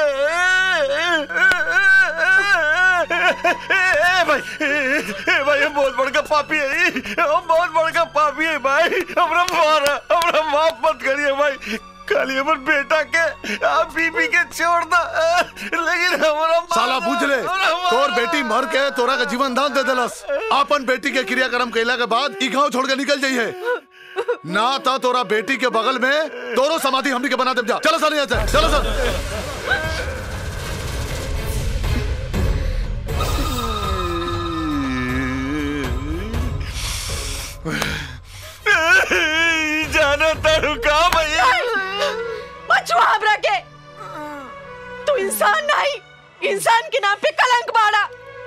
ए भाई ए भाई हम बहुत बड़का पापी है हम बहुत बड़का पापी है भाई हमरा मारा हमरा माफ मत करिए भाई खाली हमर बेटा के आप बीबी के छोड़ दा लेकिन हमरा साला बुझ ले तोर बेटी मर के तोरा का जीवन दान दे देलस अपन बेटी के क्रियाक्रम कैला के बाद ई गांव छोड़ के निकल जाइए ना तो तोरा बेटी के बगल में तोरो समाधि हमनी के बना दे जा चलो सर यहाँ से चलो सर जाना तारू का भैया बचवा हमरा के तू इंसान नहीं इंसान के नाम पे कलंक बाड़ा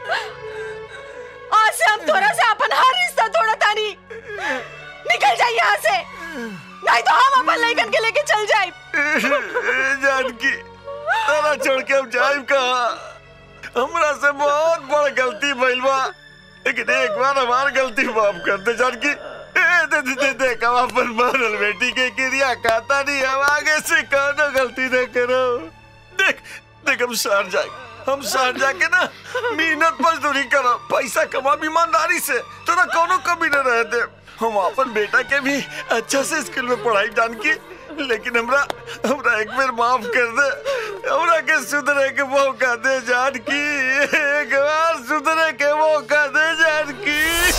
आज से हम तोरा से अपन हर रिश्ता तोड़ा तानी निकल जाइए यहाँ से नहीं तो हम अपन लड़कन के लेके चल जाए जानकी तारा छोड़ के हम जाइब कहा हमरा से बहुत बड़ गलती भइल बा लेकिन एक बार हमार गलती माफ कर दे जानकी ए, दे दे दे देख हम अपन मरल बेटी के क्रिया खाता नहीं हम आगे से कौनो गलती न करो देख देख हम शहर जाए हम शहर जाके ना मेहनत मजदूरी करो पैसा कमा ईमानदारी से तो ना कोनो कमी न रह दे हम अपन बेटा के भी अच्छा से स्कूल में पढ़ाई जानकी लेकिन हमरा हमरा एक बार माफ कर दे हमरा के सुधरे के मौका दे जानकी एक बार सुधरे के मौका दे जानकी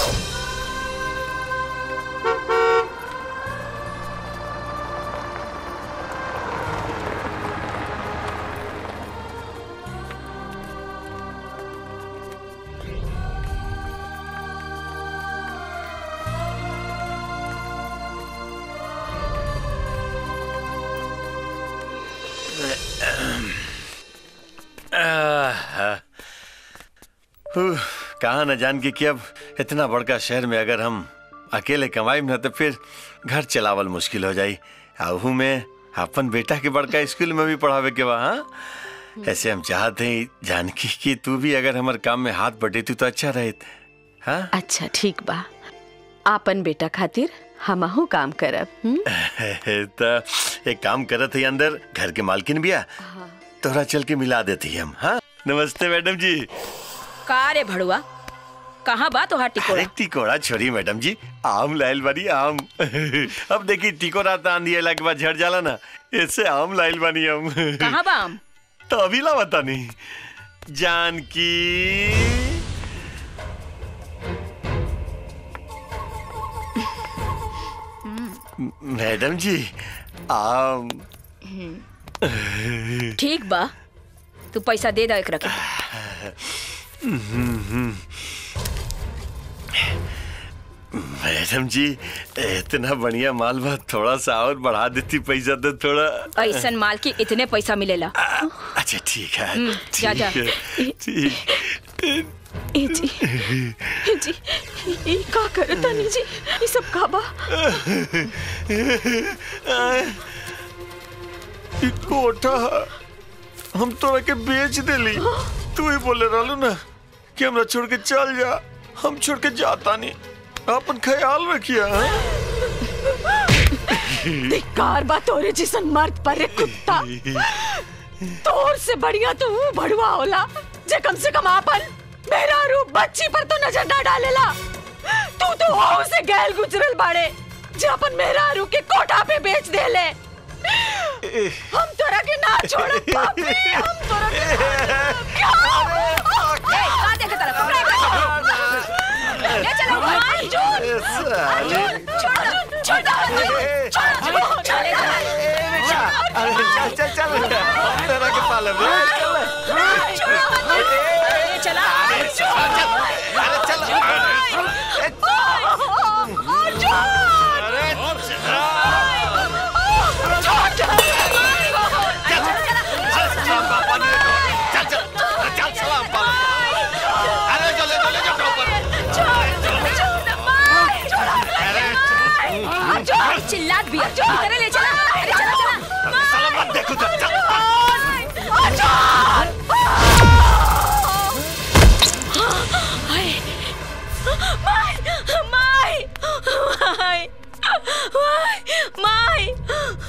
उह, कहा न जान के कि अब इतना बड़का शहर में अगर हम अकेले कमाई न तो फिर घर चलावल मुश्किल हो जाई आहू में अपन बेटा के बड़का स्कूल में भी पढ़ावे के बा हाँ ऐसे हम चाहते हैं जानकी कि तू भी अगर हमारे काम में हाथ बटेती तो अच्छा रहे हाँ अच्छा ठीक बा आपन बेटा खातिर हमहू काम करब हुँ? तो एक काम करत है अंदर घर के मालकिन बिया तोरा चल के मिला देती हम हाँ नमस्ते मैडम जी का रे भड़ुआ कहाँ बा तोहार टिकोड़ा अरे टिकोड़ा छोड़ी मैडम जी आम लाइल बानी आम अब देखी टिकोड़ा तो आंधी अला के बाद झड़ जाला ना ऐसे आम लाइल बानी हम कहाँ बा आम तो अभी ला बता नहीं जानकी मैडम जी आम ठीक बा तू पैसा दे दो एकरा के मैडम जी इतना बढ़िया माल बा थोड़ा सा और बढ़ा देती पैसा तो थोड़ा ऐसन माल के इतने पैसा मिलेला अच्छा ठीक है हम्म, जा, जा। ठीक है, ठीक ए जी ए जी ई का करत तानी जी ई सब का बा ई कोठा हम तोरा के बेच देली तू ही बोले रहलू ना कि हमरा छोड़ के चल जा हम छोड़ के जाता नहीं अपन ख्याल रखिया धिक्कार बा तोरे जिसन मर्द पर रे कुत्ता तोर से बढ़िया तो वो भड़वा होला जे कम से कम आपन मेरा रूप बच्ची पर तो नजर ना डालेला तू तो हो से गैल गुजरल बाड़े जे अपन मेरा रूप के कोठा पे बेच देले हम तोरा के ना छोड़ पापी हम तोरा के ना छोड़ब। ए, का देखे तरफ ले चलो अर्जुन अर्जुन छोड़ छोड़ छोड़ छोड़ अरे चल चल चल तेरा के पालन ले चला अरे चल चिल्लात भी अरे ले चला अरे चला चला साला मत देखो तो चल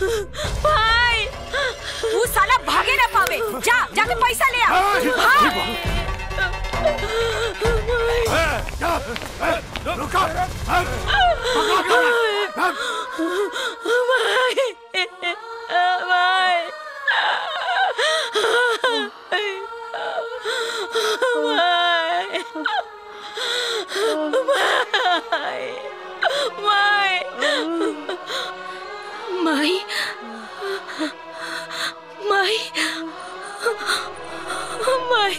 भाई तू साला भागे ना पावे जा जाके पैसा ले आ भाग। माई माई माई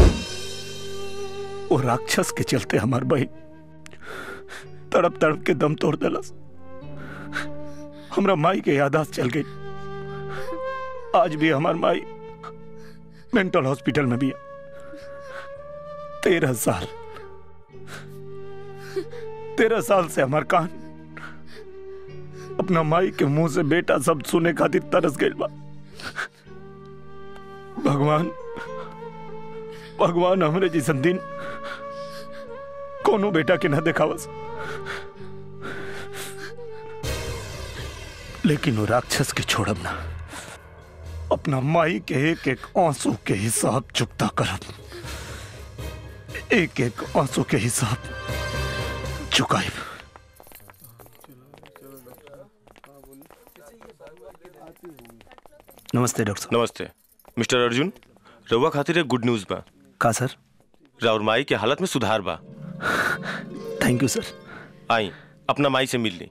वो राक्षस के चलते हमार बहन तड़प तड़प के दम तोड़ दिलस हमरा माई के यादाश्त चल गई आज भी हमार माई मेंटल हॉस्पिटल में भी है तेरह साल तेरह साल से हमार कान अपना माई के मुंह से बेटा शब्द सुने खातिर तरस गई बा भगवान भगवान हमरे जैसन दिन कोनो बेटा के ना देखावस लेकिन वो राक्षस के छोड़ब ना अपना माई के एक एक आंसू के हिसाब चुकता करब एक एक आंसू के हिसाब चुकाइब नमस्ते डॉक्टर साहब नमस्ते मिस्टर अर्जुन रउआ खातिर एक गुड न्यूज बा का सर राउर माई के हालत में सुधार बा थैंक यू सर आई अपना माई से मिल ली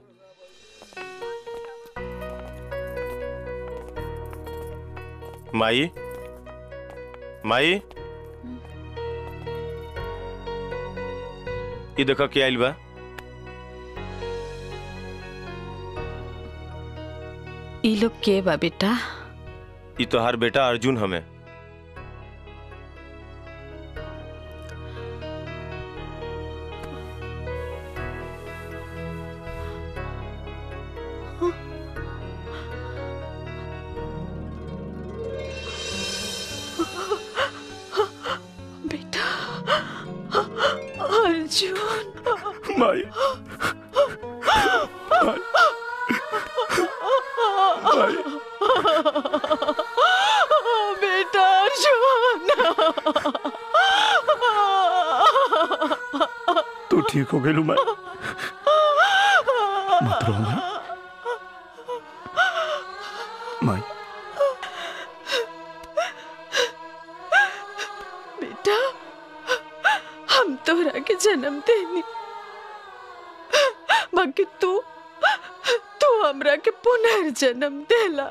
माई माई ये देखो क्या आइल बा ई लोग के बा बेटा ये तोहार बेटा अर्जुन हमें बेटा अर्जुन माई बेटा अर्जुन तू ठीक हो गई माई मत रो माई माई बेटा हम तोरा के जन्म देनी बाकी तू तू हमरा के पुनर्जन्म देला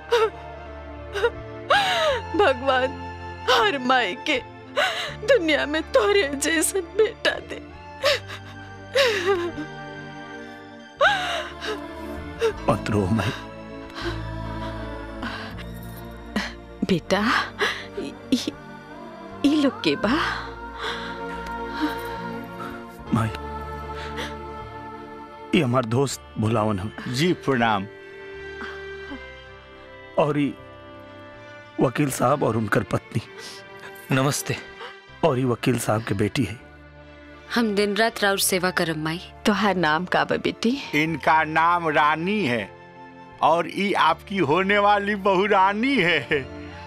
भगवान हर माई के दुनिया में तोरे जैसन बेटा दे मत रो माई बेटा ई- ई ई लोग के बा माई ये हमार दोस्त भुलावन हम जी प्रणाम और ये वकील साहब और उनकर पत्नी नमस्ते और ये वकील साहब के बेटी है हम दिन रात राउर सेवा करम माई तोहार नाम का बा बेटी इनका नाम रानी है और ये आपकी होने वाली बहू रानी है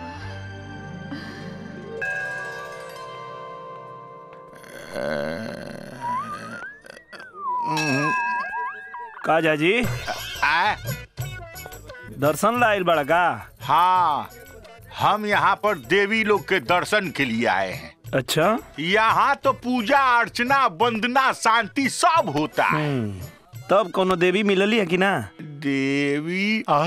का जाजी आ, दर्शन लाइल बड़ा का हाँ हम यहाँ पर देवी लोग के दर्शन के लिए आए हैं अच्छा यहाँ तो पूजा अर्चना वंदना शांति सब होता है हम्म, तब कोनो देवी मिलली है कि ना देवी आ?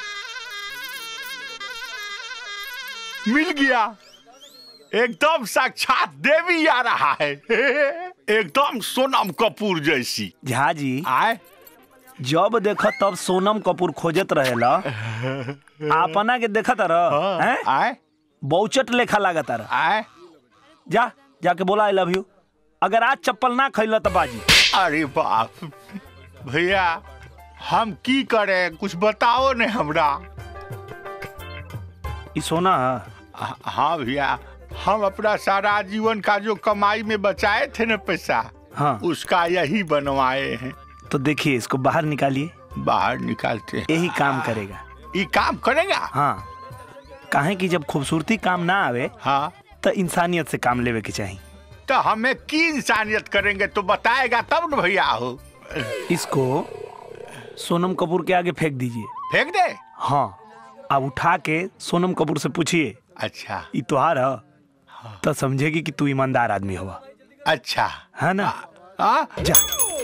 मिल गया एकदम साक्षात देवी आ रहा है एकदम सोनम कपूर जैसी झा जी आए जब देख तब सोनम कपूर खोजत रहेला अपना के देखत रह हैं आए बहुचट लेखा लागत रह आए जा जाके बोला आई लव यू अगर आज चप्पल ना खैला तो बाजी अरे बाप भैया हम की करें कुछ बताओ ने हमरा ई सोना हाँ हाँ भैया हम अपना सारा जीवन का जो कमाई में बचाए थे ना पैसा हाँ उसका यही बनवाए हैं तो देखिए इसको बाहर निकालिए बाहर निकालते हैं यही काम करेगा ये काम करेगा हाँ काहे कि जब खूबसूरती काम ना आवे हाँ तो इंसानियत से काम लेवे के चाहिए तो हमें की इंसानियत करेंगे तो बताएगा तब न भैया हो इसको सोनम कपूर के आगे फेंक दीजिए फेंक दे हाँ अब उठा के सोनम कपूर से पूछिए अच्छा ई तुहार ह तो समझेगी कि तू ईमानदार आदमी हुआ अच्छा है ना हाँ जा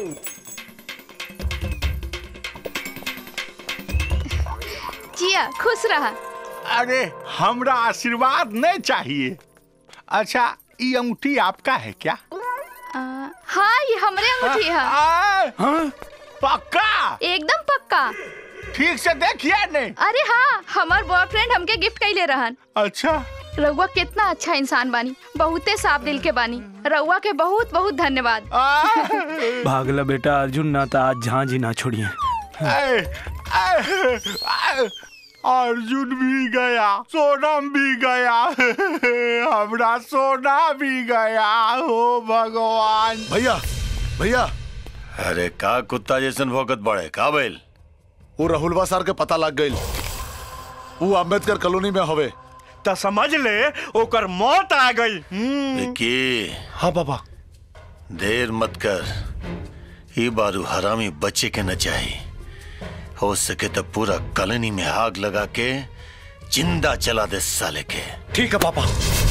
जिया खुश रहा अरे हमरा आशीर्वाद नहीं चाहिए अच्छा ये अंगूठी आपका है क्या आ, हाँ ये हमरे अंगूठी है हाँ? पक्का एकदम पक्का ठीक से देखिए ने अरे हाँ हमार बॉयफ्रेंड हमके गिफ्ट कैले रहन अच्छा रउआ कितना अच्छा इंसान बानी बहुते साफ दिल के बानी रउआ के बहुत बहुत धन्यवाद भागला बेटा अर्जुन ना था आज झांझी ना छोड़िए ऐ, ऐ, ऐ, अर्जुन भी गया सोनम भी गया हमरा सोना भी गया हो भगवान भैया भैया अरे का कुत्ता जैसन भौकत बड़े का बैल वो राहुलवा सर के पता लग गई वो अम्बेडकर कॉलोनी में हवे तो समझ ले ओकर मौत आ गई विक्की हाँ बाबा देर मत कर ये बारू हरामी बच्चे के न चाहिए हो सके तो पूरा कॉलोनी में आग लगा के जिंदा चला दे साले के ठीक है पापा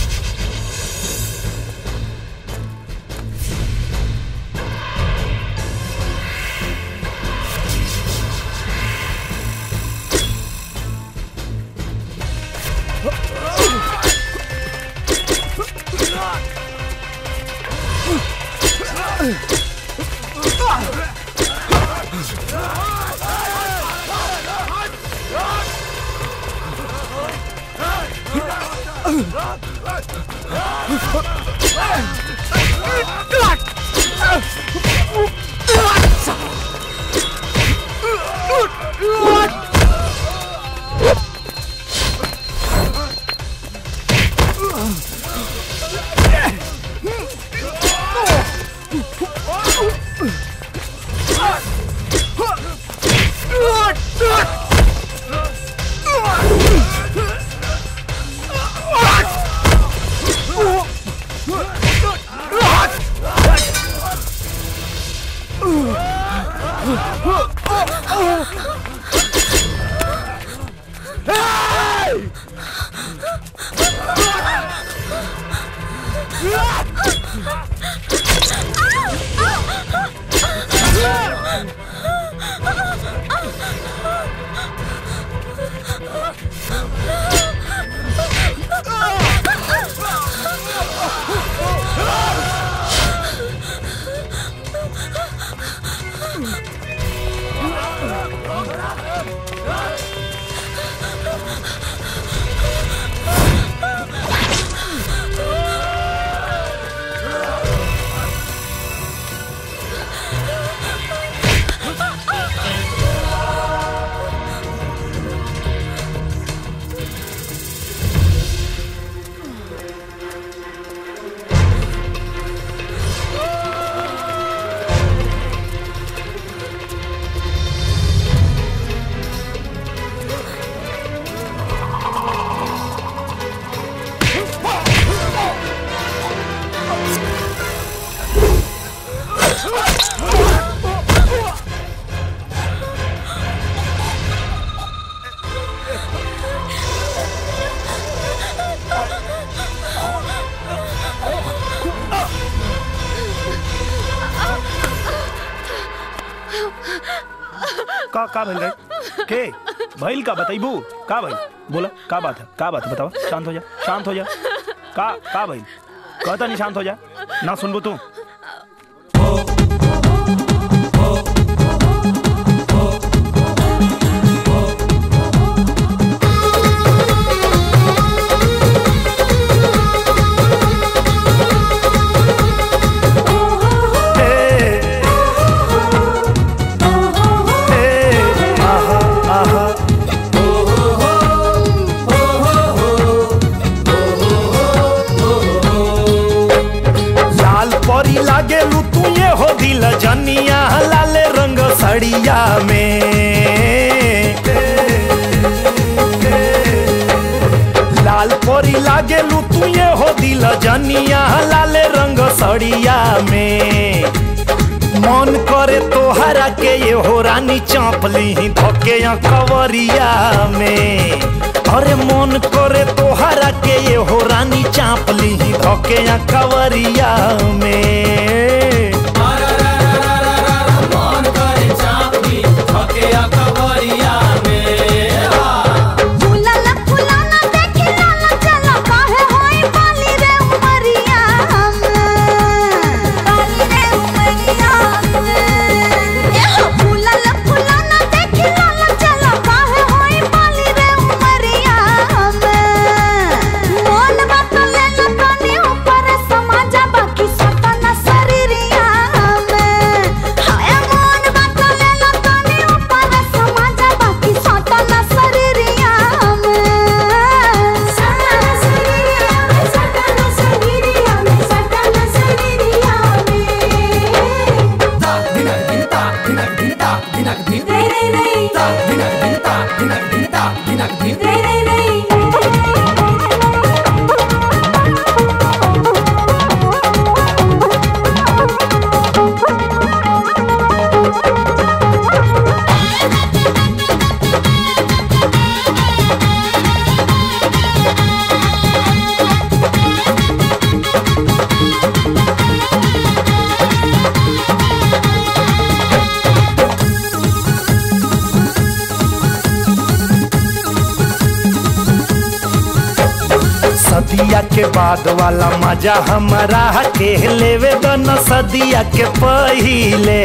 का का भइल रे के भइल का बताइबू का भइल बोला का बात है का बात है बतावा शांत हो जा शांत हो जा का का भइल कहता नहीं शांत हो जा ना सुनबू तू लाल परी लागे लू तू ये हो दिल जनिया लाल रंग सड़िया में दिल जनिया लाले रंग सड़िया में मन करे तोहरा के ये हो रानी चापली धके कवरिया में अरे मन करे तोहरा के ये हो रानी चापली धके कवरिया में फूलला फूलाना देखे लाला चला काहे होई बाली रे उमरिया बाली रे उमरिया ए हो फूलला फूलाना देखे लाला चला काहे होई बाली रे उमरिया मोन बात ले ला तनी ऊपर समाजा बाकी सतना शरीरिया हाय मोन बात ले ला तनी ऊपर समाजा बाकी सतना शरीरिया सतना शरीरिया सतना शरीरिया सतना शरीरिया ता दिनक दिन ता दिनक दिन ता दिनक दिन रे रे रे ता दिनक दिन ता दिनक दिन ता दिनक दिन रे रे रे सदिया के बाद वाला मजा हमारा के लेवे दन सदिया के पहिले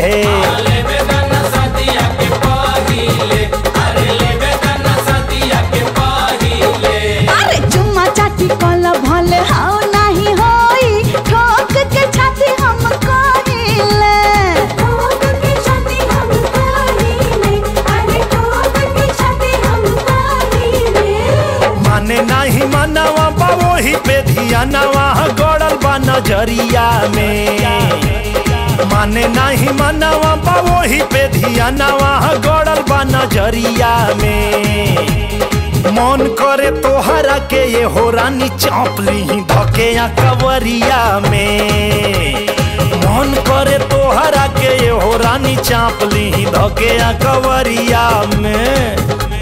अरे चुम्मा चाटी कल भले हाउ नाही होई ठोक के छाती हम कहिले ठोक के छाती हम कहिले अरे ठोक के छाती हम कहिले माने नाही मनवा बा वही पे धियानवा गड़ल बा नजरिया में माने नाही मनवा बा वही पे धियानवा गड़ल बा नजरिया में मन करे तोहरा के ये हो रानी चापली धके या कवरिया में मन करे तोहरा के ये हो रानी चापली धके या कवरिया में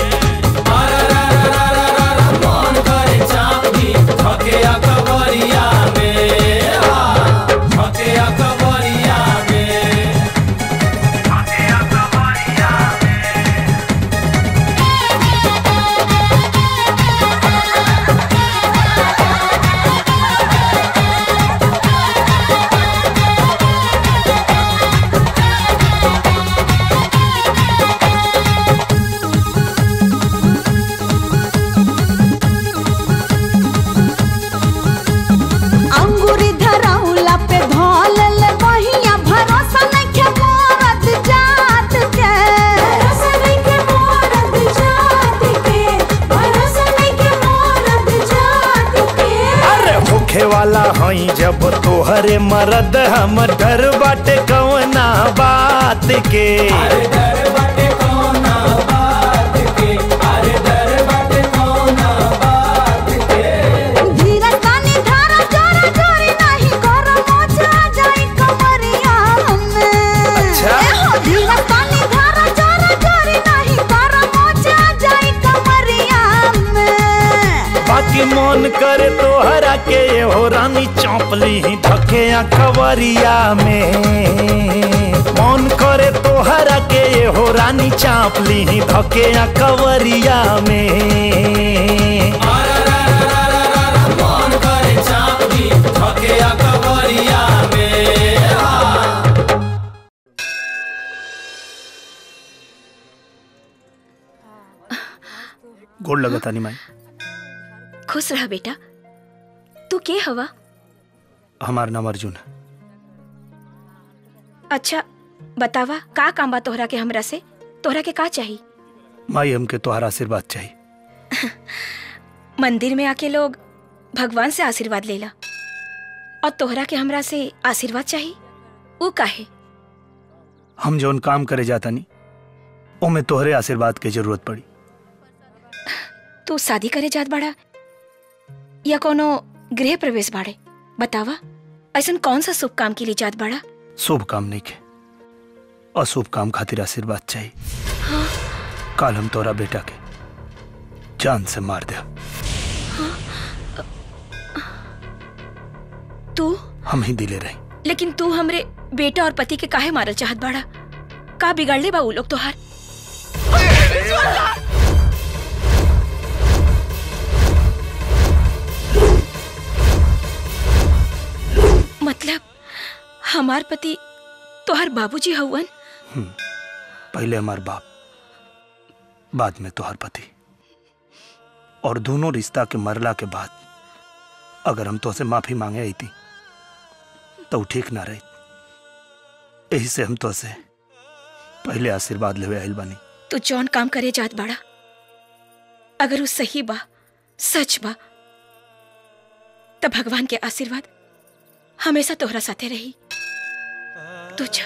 अंगूरी धरौला पे धौल ले बहिया भरोसा नइखे मोरत जात के भरोसा नइखे मोरत जात के भरोसा नइखे मोरत जात के अरे होखे वाला हई जब तोहरे मरद हम डर बाटे कवना बात के धीरज तानी धारा जोरा जोरी नहीं कर मोचा जाई कमरिया में अच्छा। ए हो धीरज तानी धारा जोरा जोरी नहीं कर मोचा जाई कमरिया में बाकी मन करे तोहरा के ये हो रानी चौपली धके या कवरिया में मन करे तोहरा के ये हो रानी चापली धके या कवरिया में गोड़ लगता नहीं माई खुश रह बेटा तू के हवा हमार नाम अर्जुन है अच्छा बतावा का काम बा तोहरा के हमरा से तोहरा के का चाहिए माई हमके तोहरा आशीर्वाद चाहिए मंदिर में आके लोग भगवान से आशीर्वाद लेला और तोहरा के हमरा से आशीर्वाद चाहिए वो काहे हम जौन काम करे जाता नहीं ओमे तोहरे आशीर्वाद के जरूरत पड़ी तू शादी करे जात बाड़ा या कोनो गृह प्रवेश बाड़े बतावा ऐसा कौन सा शुभ काम के लिए जात बड़ा शुभ काम नहीं के अशुभ काम खातिर आशीर्वाद चाहिए काल हम तोरा बेटा के जान से मार दे तू हम ही दिले रही लेकिन तू हमरे बेटा और पति के काहे मारल चाहत बाड़ा का बिगाड़ले बा उ लोग तोहार मतलब हमार पति तोहार बाबूजी हवन पहले हमार बाप बाद में तोहर पति और दोनों रिश्ता के मरला के बाद अगर हम तो से माफी मांगे आई थी तो ऊ ठीक ना रही यही से हम तो से पहले आशीर्वाद लेवे आइल बानी तू जौन काम करे जात बाड़ा अगर वो सही बा सच बा तो भगवान के आशीर्वाद हमेशा तोहरा साथे रही तू जा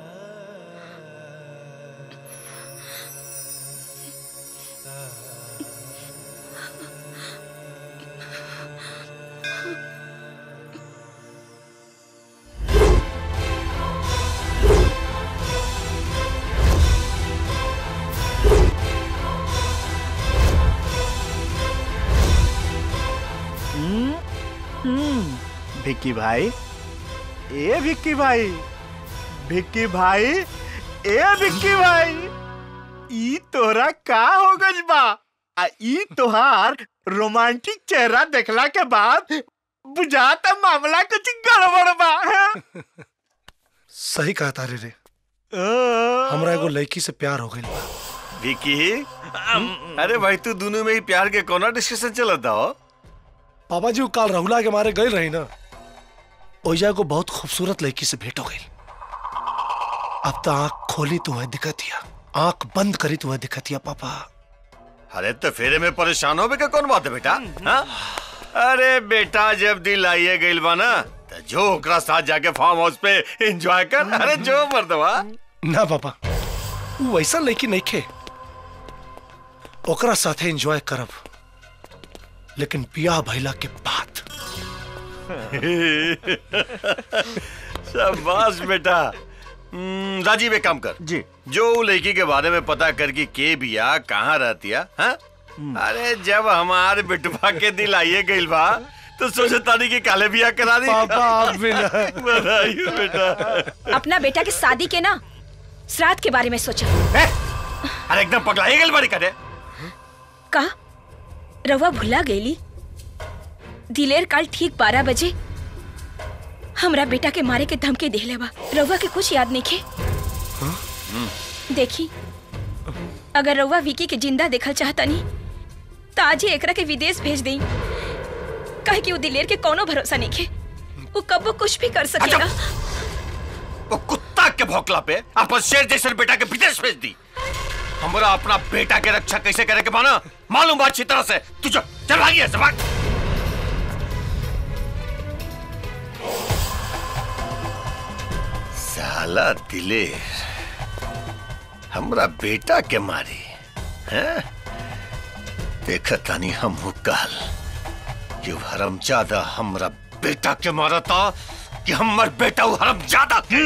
हम्म, भिक्की भाई ए भिक्की भाई भिक्की भाई ए भिक्की भाई ई तोरा का हो गइल बा आ ई तोहार रोमांटिक चेहरा देखला के बाद बुझाता मामला कुछ गड़बड़ बा सही कहा तारे रे हमरा एगो लड़की से प्यार हो गइल बा विकी अरे भाई तू दोनों में ही प्यार के कोना डिस्कशन चलता हो पापा जी वो काल रहुला के मारे गए रही ना ओइजा को बहुत खूबसूरत लड़की से भेंट हो गई अब तो आंख खोली तुम्हें दिखतिया आंख बंद करी तुम्हें दिखतिया पापा अरे तो फेरे में परेशान हो का कौन बात है बेटा हाँ? अरे बेटा जब दिल आइए गइल बा ना तो जो ओकरा साथ जाके फार्म हाउस पे एंजॉय कर अरे जो मर्दवा ना पापा वो वैसा लड़की नहीं खे ओकरा साथे एंजॉय करब लेकिन बियाह भइला के बाद शाबाश बेटा हम्म, राजीव एक काम कर जी जो उ लड़की के बारे में पता करके के बिया कहाँ रहती है हाँ? अरे जब हमारे बिटवा के दिल आइए गइल बा तो सोचे तानी की काले बिया करा दी पापा, आप भी ना। बधाई हो बेटा अपना बेटा के शादी के ना श्राद्ध के बारे में सोचा अरे एकदम पगला गइल बारी करे का रवा भुला गईली दिलेर काल ठीक बारह बजे हमरा बेटा के मारे के धमकी देले बा रवा के कुछ याद नहीं खे देखी अगर रउआ विकी के जिंदा देखल चाहता नहीं तो आज ही एकरा के विदेश भेज देई काहे कि वो दिलेर के कोनो भरोसा नहीं खे वो कब वो कुछ भी कर सकेगा वो कुत्ता के भौकला पे अपन शेर जैसे बेटा के विदेश भेज दी हमरा अपना बेटा के रक्षा कैसे करे के माना मालूम बात अच्छी तरह से तू चल चल भागी ऐसे भाग साला दिलेर हमरा बेटा के मारी हैं देखा तानी हम काल कि वो हरमजादा हमरा बेटा के मारा था कि हमर बेटा वो हरमजादा के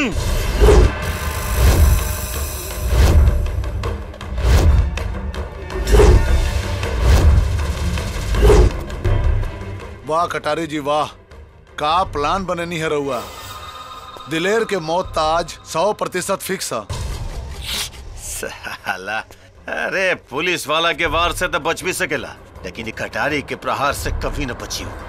वाह कटारी जी वाह का प्लान बननी है रहुआ दिलेर के मौत ता आज सौ प्रतिशत फिक्स है साला अरे पुलिस वाला के वार से तो बच भी सकेला लेकिन ये कटारी के प्रहार से कभी न बची हो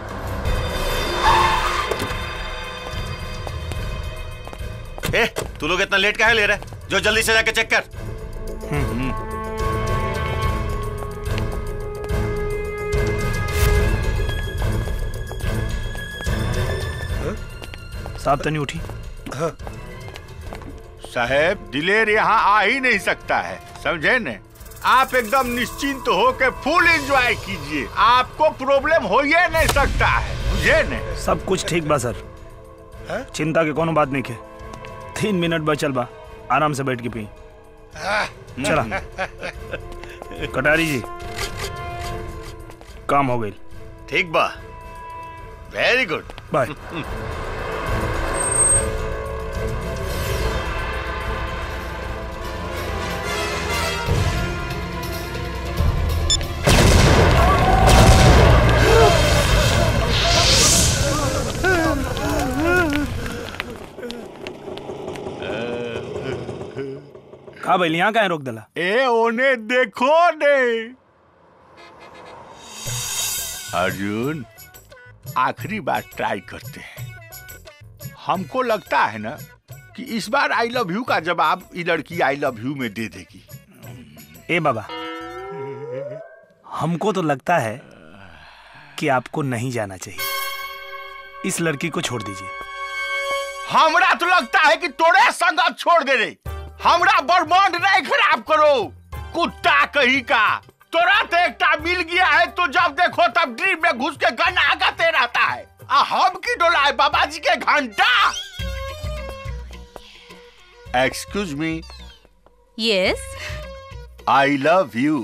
ए, तू लोग इतना लेट काहे ले रहे जो जल्दी से जाके चेक कर साहब तनी उठी साहेब दिलेर यहाँ आ ही नहीं सकता है समझे न आप एकदम निश्चिंत हो के फुल एंजॉय कीजिए आपको प्रॉब्लम हो ही नहीं सकता है बुझे न सब कुछ ठीक बा सर चिंता के कोनो बात नहीं के तीन मिनट बचल बा आराम से बैठ के पी चला कटारी जी काम हो गई ठीक बा वेरी गुड बाय का भइल यहाँ काहे रोक देला ए ओने देखो ने अर्जुन आखिरी बार ट्राई करते हैं हमको लगता है ना कि इस बार आई लव यू का जवाब ये लड़की आई लव यू में दे देगी ए बाबा हमको तो लगता है कि आपको नहीं जाना चाहिए इस लड़की को छोड़ दीजिए हमरा तो लगता है कि तोरे संगत छोड़ दे रे हमरा बर्बाद नहीं खराब करो कुत्ता कहीं का तोरा तो एकटा मिल गया है तो जब देखो तब ड्रीम में घुस के गन आगाते रहता है आ हम की डोलाए बाबा जी के घंटा excuse me yes I love you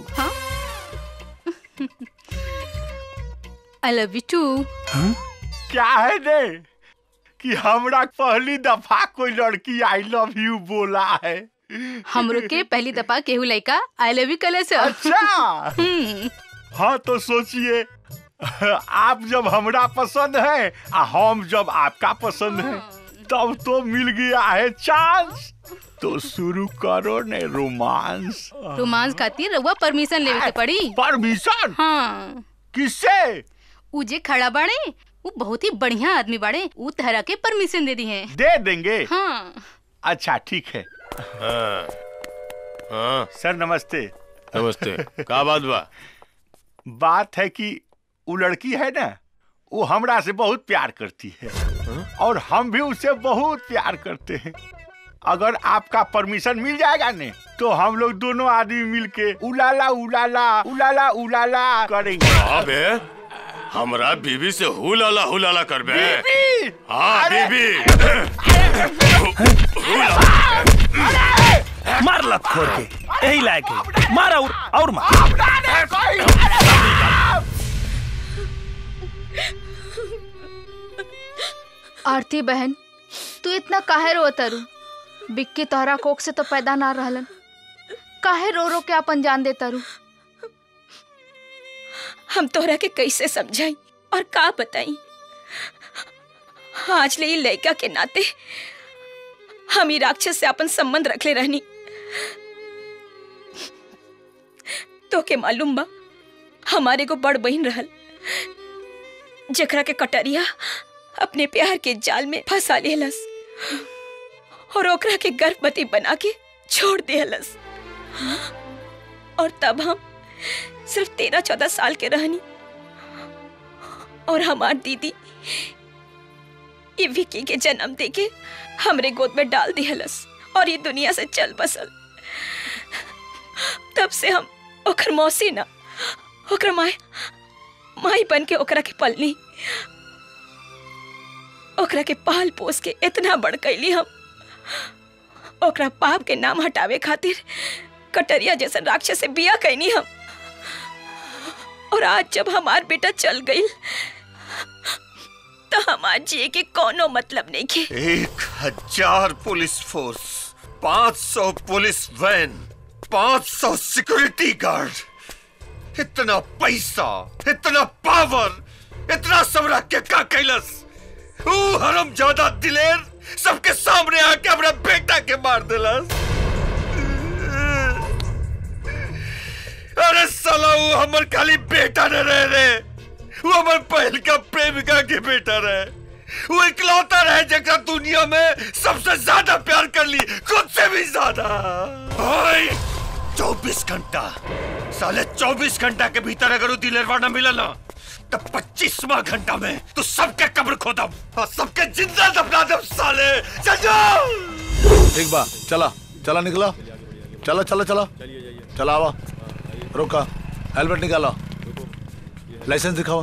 I love you too क्या है ने कि हमरा पहली दफा कोई लड़की आई लव यू बोला है हमरो के पहली दफा केहू लड़का आई लव यू कले से अच्छा हाँ तो सोचिए आप जब हमरा पसंद है आ हम जब आपका पसंद है तब तो मिल गया है चांस तो शुरू करो ने रोमांस रोमांस खातिर रउआ परमिशन लेवे के पड़ी परमिशन हाँ किससे उ जे खड़ा बाड़े वो बहुत ही बढ़िया आदमी बाड़े उ तहरा के परमिशन दे दी है दे देंगे हाँ अच्छा ठीक है हाँ हाँ सर नमस्ते नमस्ते का बात बा बात है कि वो लड़की है ना वो हमरा से बहुत प्यार करती है और हम भी उससे बहुत प्यार करते हैं अगर आपका परमिशन मिल जाएगा ने तो हम लोग दोनों आदमी मिलके उलाला उलाला उलाला उलाला करेंगे अबे हमरा बीबी से हुलाला हुलाला करबे बीबी! हाँ अरे! बीबी मार लत खोर के यही लायक है मार और और मार आरती बहन तू इतना काहे रो तरु बिक्की तोहरा कोख से तो पैदा ना रहलन काहे रो रो के अपन जान दे तरु हम तोहरा के कैसे समझाई और का बताई आज ले ई लड़का के नाते हम ही राक्षस से अपन संबंध रखले रहनी तो के मालूम बा हमारे को बड़ बहन रहल जकरा के कटरिया अपने प्यार के जाल में फंसा लेहलस और ओकरा के गर्भवती बना के छोड़ देहलस और तब हम सिर्फ तेरह चौदह साल के रहनी और हमार दीदी ये विकी के जन्म देके हमरे गोद में डाल दिहलस और ये दुनिया से चल बसल तब से हम ओकर मौसी ना ओकर माय माई बन के ओकरा के पलनी ओकरा के पाल पोस के इतना बड़ कैली हम ओकरा पाप के नाम हटावे खातिर कटरिया जैसा राक्षस से बिया कैनी हम और आज जब हमार बेटा चल गई तो हमार जिए के कोनो मतलब नहीं के एक हजार पुलिस फोर्स पाँच सौ पुलिस वैन पाँच सौ सिक्योरिटी गार्ड इतना पैसा इतना पावर इतना सब रख के का कैलस ऊ हरम ज्यादा दिलेर सबके सामने आके अपना बेटा के मार दिलस अरे साला वो हमर खाली बेटा न रहे रे वो हमर पहल का प्रेमिका के बेटा रहे वो इकलौता रहे जगह दुनिया में सबसे ज्यादा प्यार कर ली खुद से भी ज्यादा भाई चौबीस घंटा साले चौबीस घंटा के भीतर अगर वो दिलेरवा न मिला ना तो पच्चीसवा घंटा में तो सबके कब्र खोदम और सबके जिंदा दफना दम साले चल जाओ ठीक बा चला चला निकला चला चला चला चला आवा रोका हेलमेट निकाला लाइसेंस दिखावा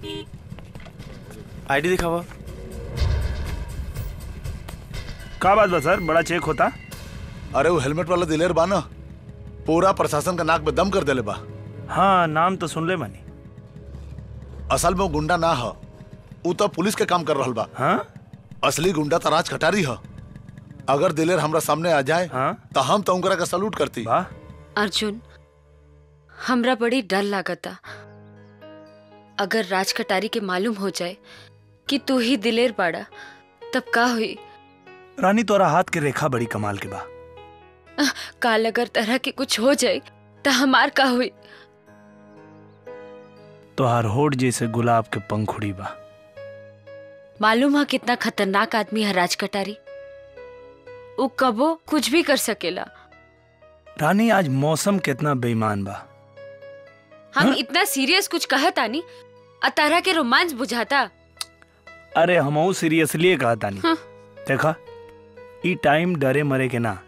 आईडी दिखावा का बात बा सर बड़ा चेक होता अरे वो हेलमेट वाला दिलेर बा ना पूरा प्रशासन का नाक में दम कर देले बा हाँ नाम तो सुन ले मानी असल में वो गुंडा ना हो उ तो पुलिस के काम कर रहल बा हाँ असली गुंडा तो राज कटारी ह अगर दिलेर हमरा सामने आ जाए तो हम तो उनकरा का सलूट करती अर्जुन हमरा बड़ी डर लागता अगर राज कटारी के मालूम हो जाए कि तू ही दिलेर बाड़ा तब का हुई रानी तोरा हाथ के रेखा बड़ी कमाल के बा काल अगर तरह के कुछ हो जाए तो हमार का हुई तोहार होठ जैसे गुलाब के पंखुड़ी बा मालूम है कितना खतरनाक आदमी है राज कटारी वो कबो कुछ भी कर सकेला रानी आज मौसम कितना बेईमान बा हम इतना सीरियस कुछ कहत आनी अतारा के रोमांस बुझाता अरे हमहू सीरियसली कहा तानी हाँ। देखा ई टाइम डरे मरे के ना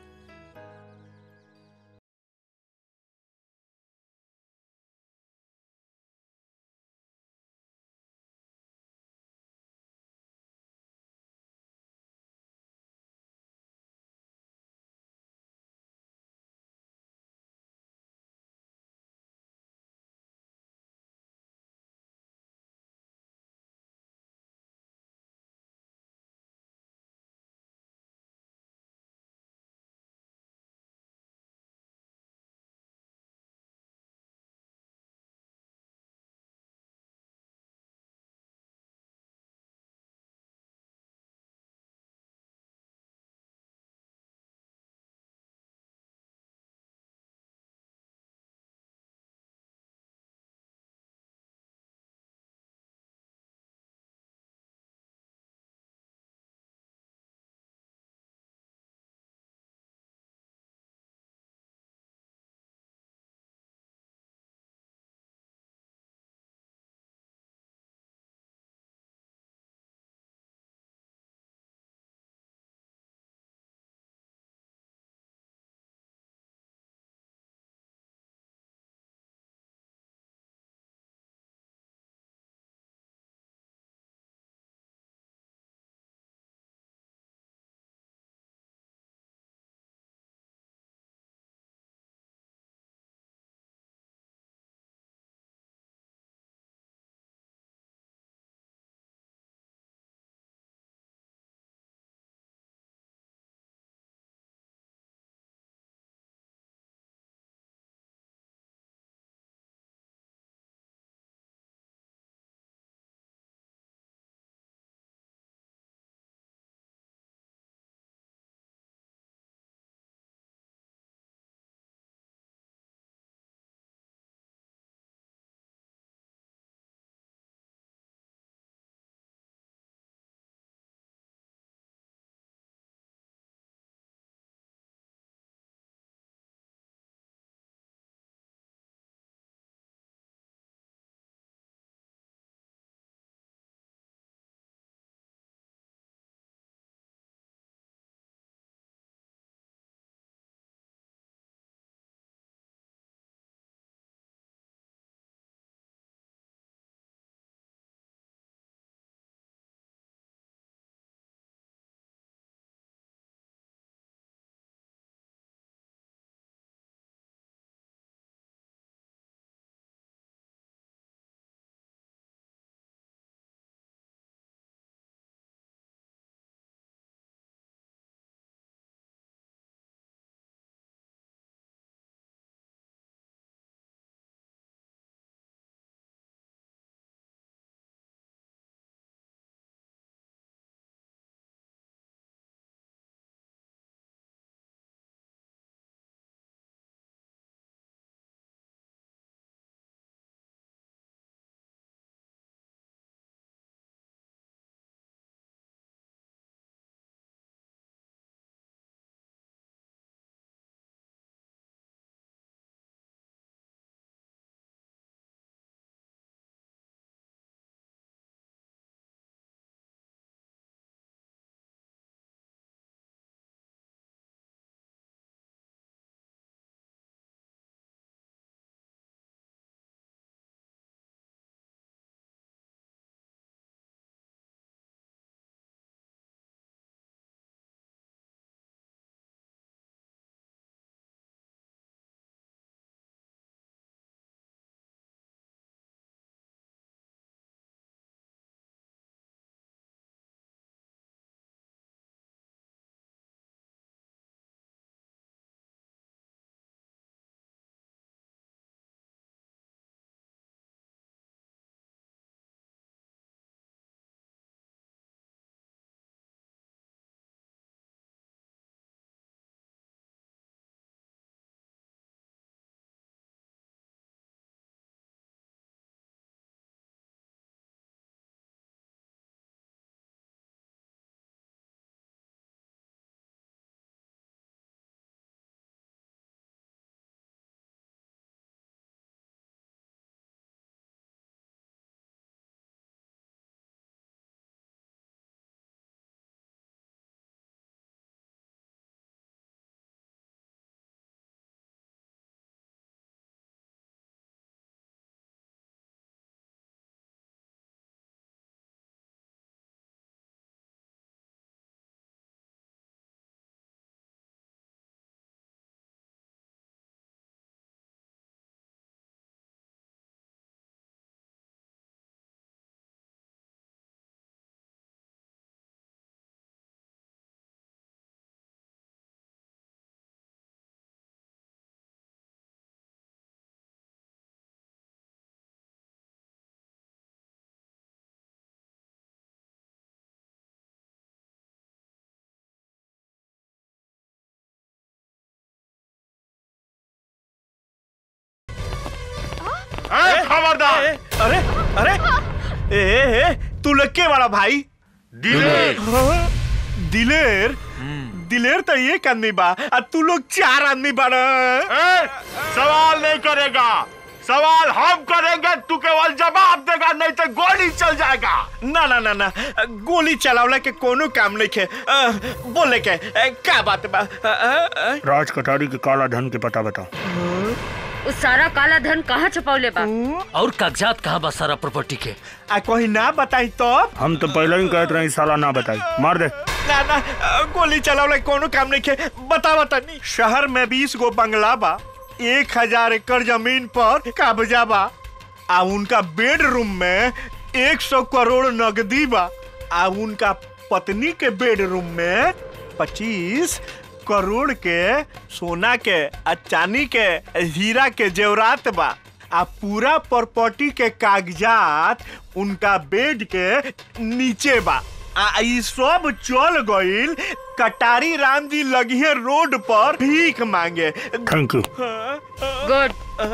खबरदार अरे अरे ए, ए, ए तू लोग के बड़ा भाई दिलेर। हाँ, दिलेर दिलेर तो एक आदमी बा आ तू लोग चार आदमी बड़ा सवाल नहीं करेगा सवाल हम करेंगे तू केवल जवाब देगा नहीं तो गोली चल जाएगा ना ना ना ना गोली चलावला के कोनो काम नहीं खे बोले के अ, का बात बा अ, अ, अ, राज कटारी के काला धन के पता बताओ उस सारा काला धन कहाँ छुपौले बा और कागजात कहाँ बा सारा प्रॉपर्टी के आ कोई ना बताई तो हम तो पहले ही कहते रहे साला ना बताई मार दे ना ना अ, गोली चलावला के कोनो काम नहीं खे बतावा तनी शहर में बीस गो बंगला बा एक हजार एकड़ जमीन पर कब्जा बा आ उनका बेडरूम में एक सौ करोड़ नगदी बा आ उनका पत्नी के बेडरूम में पच्चीस करोड़ के सोना के आ चांदी के हीरा के जेवरात बा आ पूरा प्रॉपर्टी के कागजात उनका बेड के नीचे बा आ ई सब चल गईल कटारी राम जी लगिए रोड पर भीख मांगे थैंक यू गुड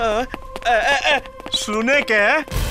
सुने के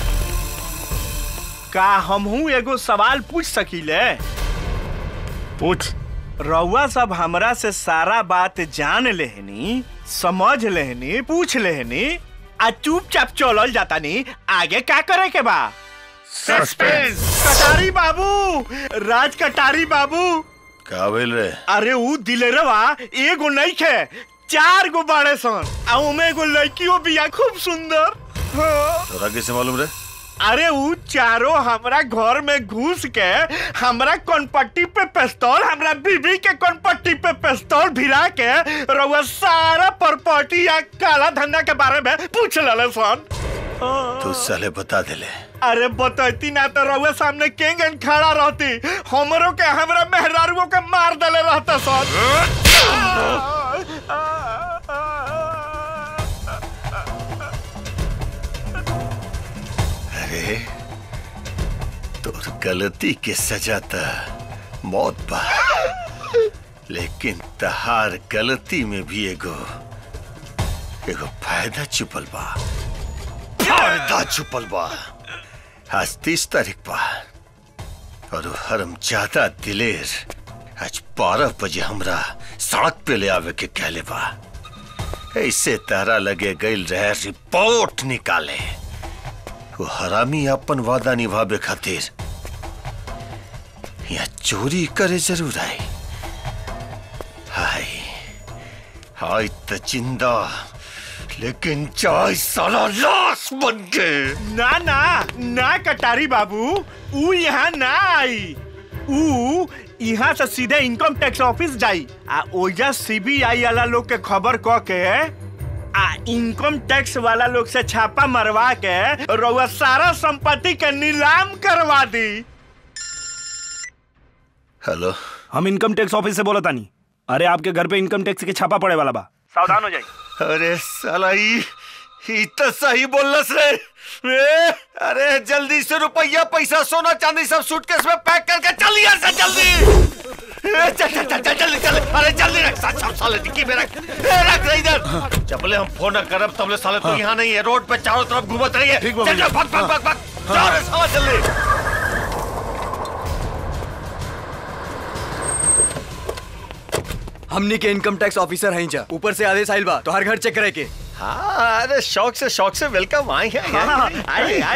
का हमहू एगो सवाल पूछ सकीले पूछ रउआ सब हमरा से सारा बात जान लेहनी समझ लेहनी पूछ लेहनी आ चुपचाप चलल जाता नी आगे का करे के बा सस्पेंस कटारी बाबू राज कटारी बाबू का भेल रे अरे ऊ दिलेरवा एगो नहीं खे चार गो बाड़े सन आ उमे एगो लड़कियों बिया खूब सुंदर हाँ। तोरा कैसे मालूम रे अरे ऊ चारों हमरा घर में घुस के हमरा कनपट्टी पे पिस्तौल हमरा बीबी के कनपट्टी पे पिस्तौल भिरा के रउआ सारा प्रॉपर्टी या काला धंधा के बारे में पूछ लले सन तू साले बता देले अरे बतैती ना तो रउआ सामने केंगन खड़ा रहती हमरो के हमरा मेहरारुओं के मार देले रहता सन अरे तोर गलती के सजा त मौत बा लेकिन तहार गलती में भी एगो एगो फायदा छुपल बा फायदा छुपल बा आज तीस तारीख बा और वो हरम ज्यादा दिलेर आज बारह बजे हमरा सड़क पे ले आवे के कहले बा ऐसे तारा लगे गईल रहे रिपोर्ट निकाले वो हरामी अपन वादा निभावे खातिर या चोरी करे जरूर आई हाय हाय त जिंदा लेकिन चाय साला लाश बन के ना ना ना कटारी बाबू ऊ यहाँ ना आई ऊ यहाँ से सीधे इनकम टैक्स ऑफिस जाई आ ओजा सीबीआई वाला लोग के खबर क के आ इनकम टैक्स वाला लोग से छापा मरवा के रउआ सारा संपत्ति के नीलाम करवा दी हेलो हम इनकम टैक्स ऑफिस से बोला तानी अरे आपके घर पे इनकम टैक्स के छापा पड़े वाला बा सावधान हो जाइए अरे साला ई ई तो सही बोलस रे ए, अरे जल्दी से रुपया पैसा सोना चांदी सब सूटकेस में पैक करके चल यहाँ से जल्दी ए, चल चल चल चल जल्दी चल अरे जल्दी रख साथ साथ साले डिक्की में रख ए, रख रे इधर जबले हम फोन न करब तबले साले तू यहाँ नहीं है रोड पे चारों तरफ घूमत रही है चल चल भाग भाग भाग भाग जा रे साला जल्दी हमनी के इनकम टैक्स ऑफिसर हैं जा ऊपर से आदेश आइल बा तो हर घर चेक करे के हाँ अरे शौक से शौक से वेलकम आए हैं हाँ, आइए, आइए।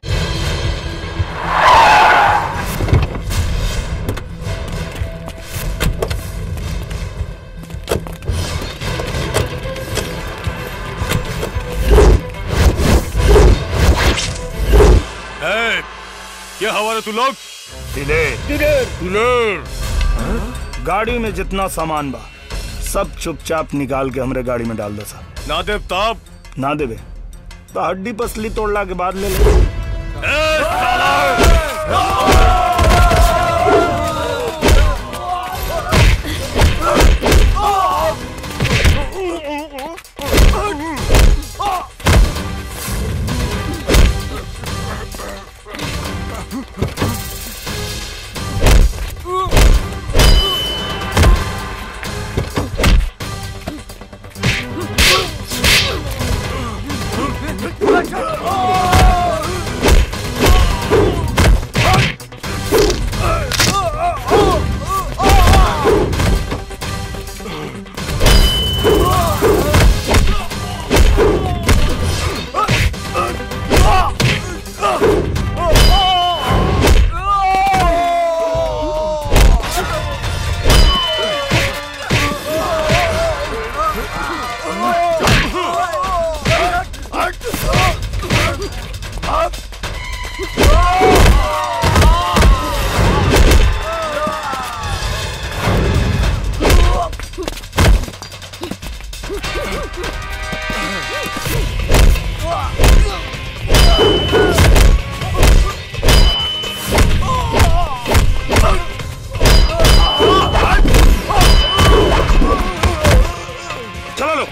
ए, क्या हवा तू लोग दिलेर दिलेर दिलेर गाड़ी में जितना सामान बा सब चुपचाप निकाल के हमरे गाड़ी में डाल दो साहब ना देव तब ना देवे तो हड्डी पसली तोड़ला के बाद ले ले चलो लो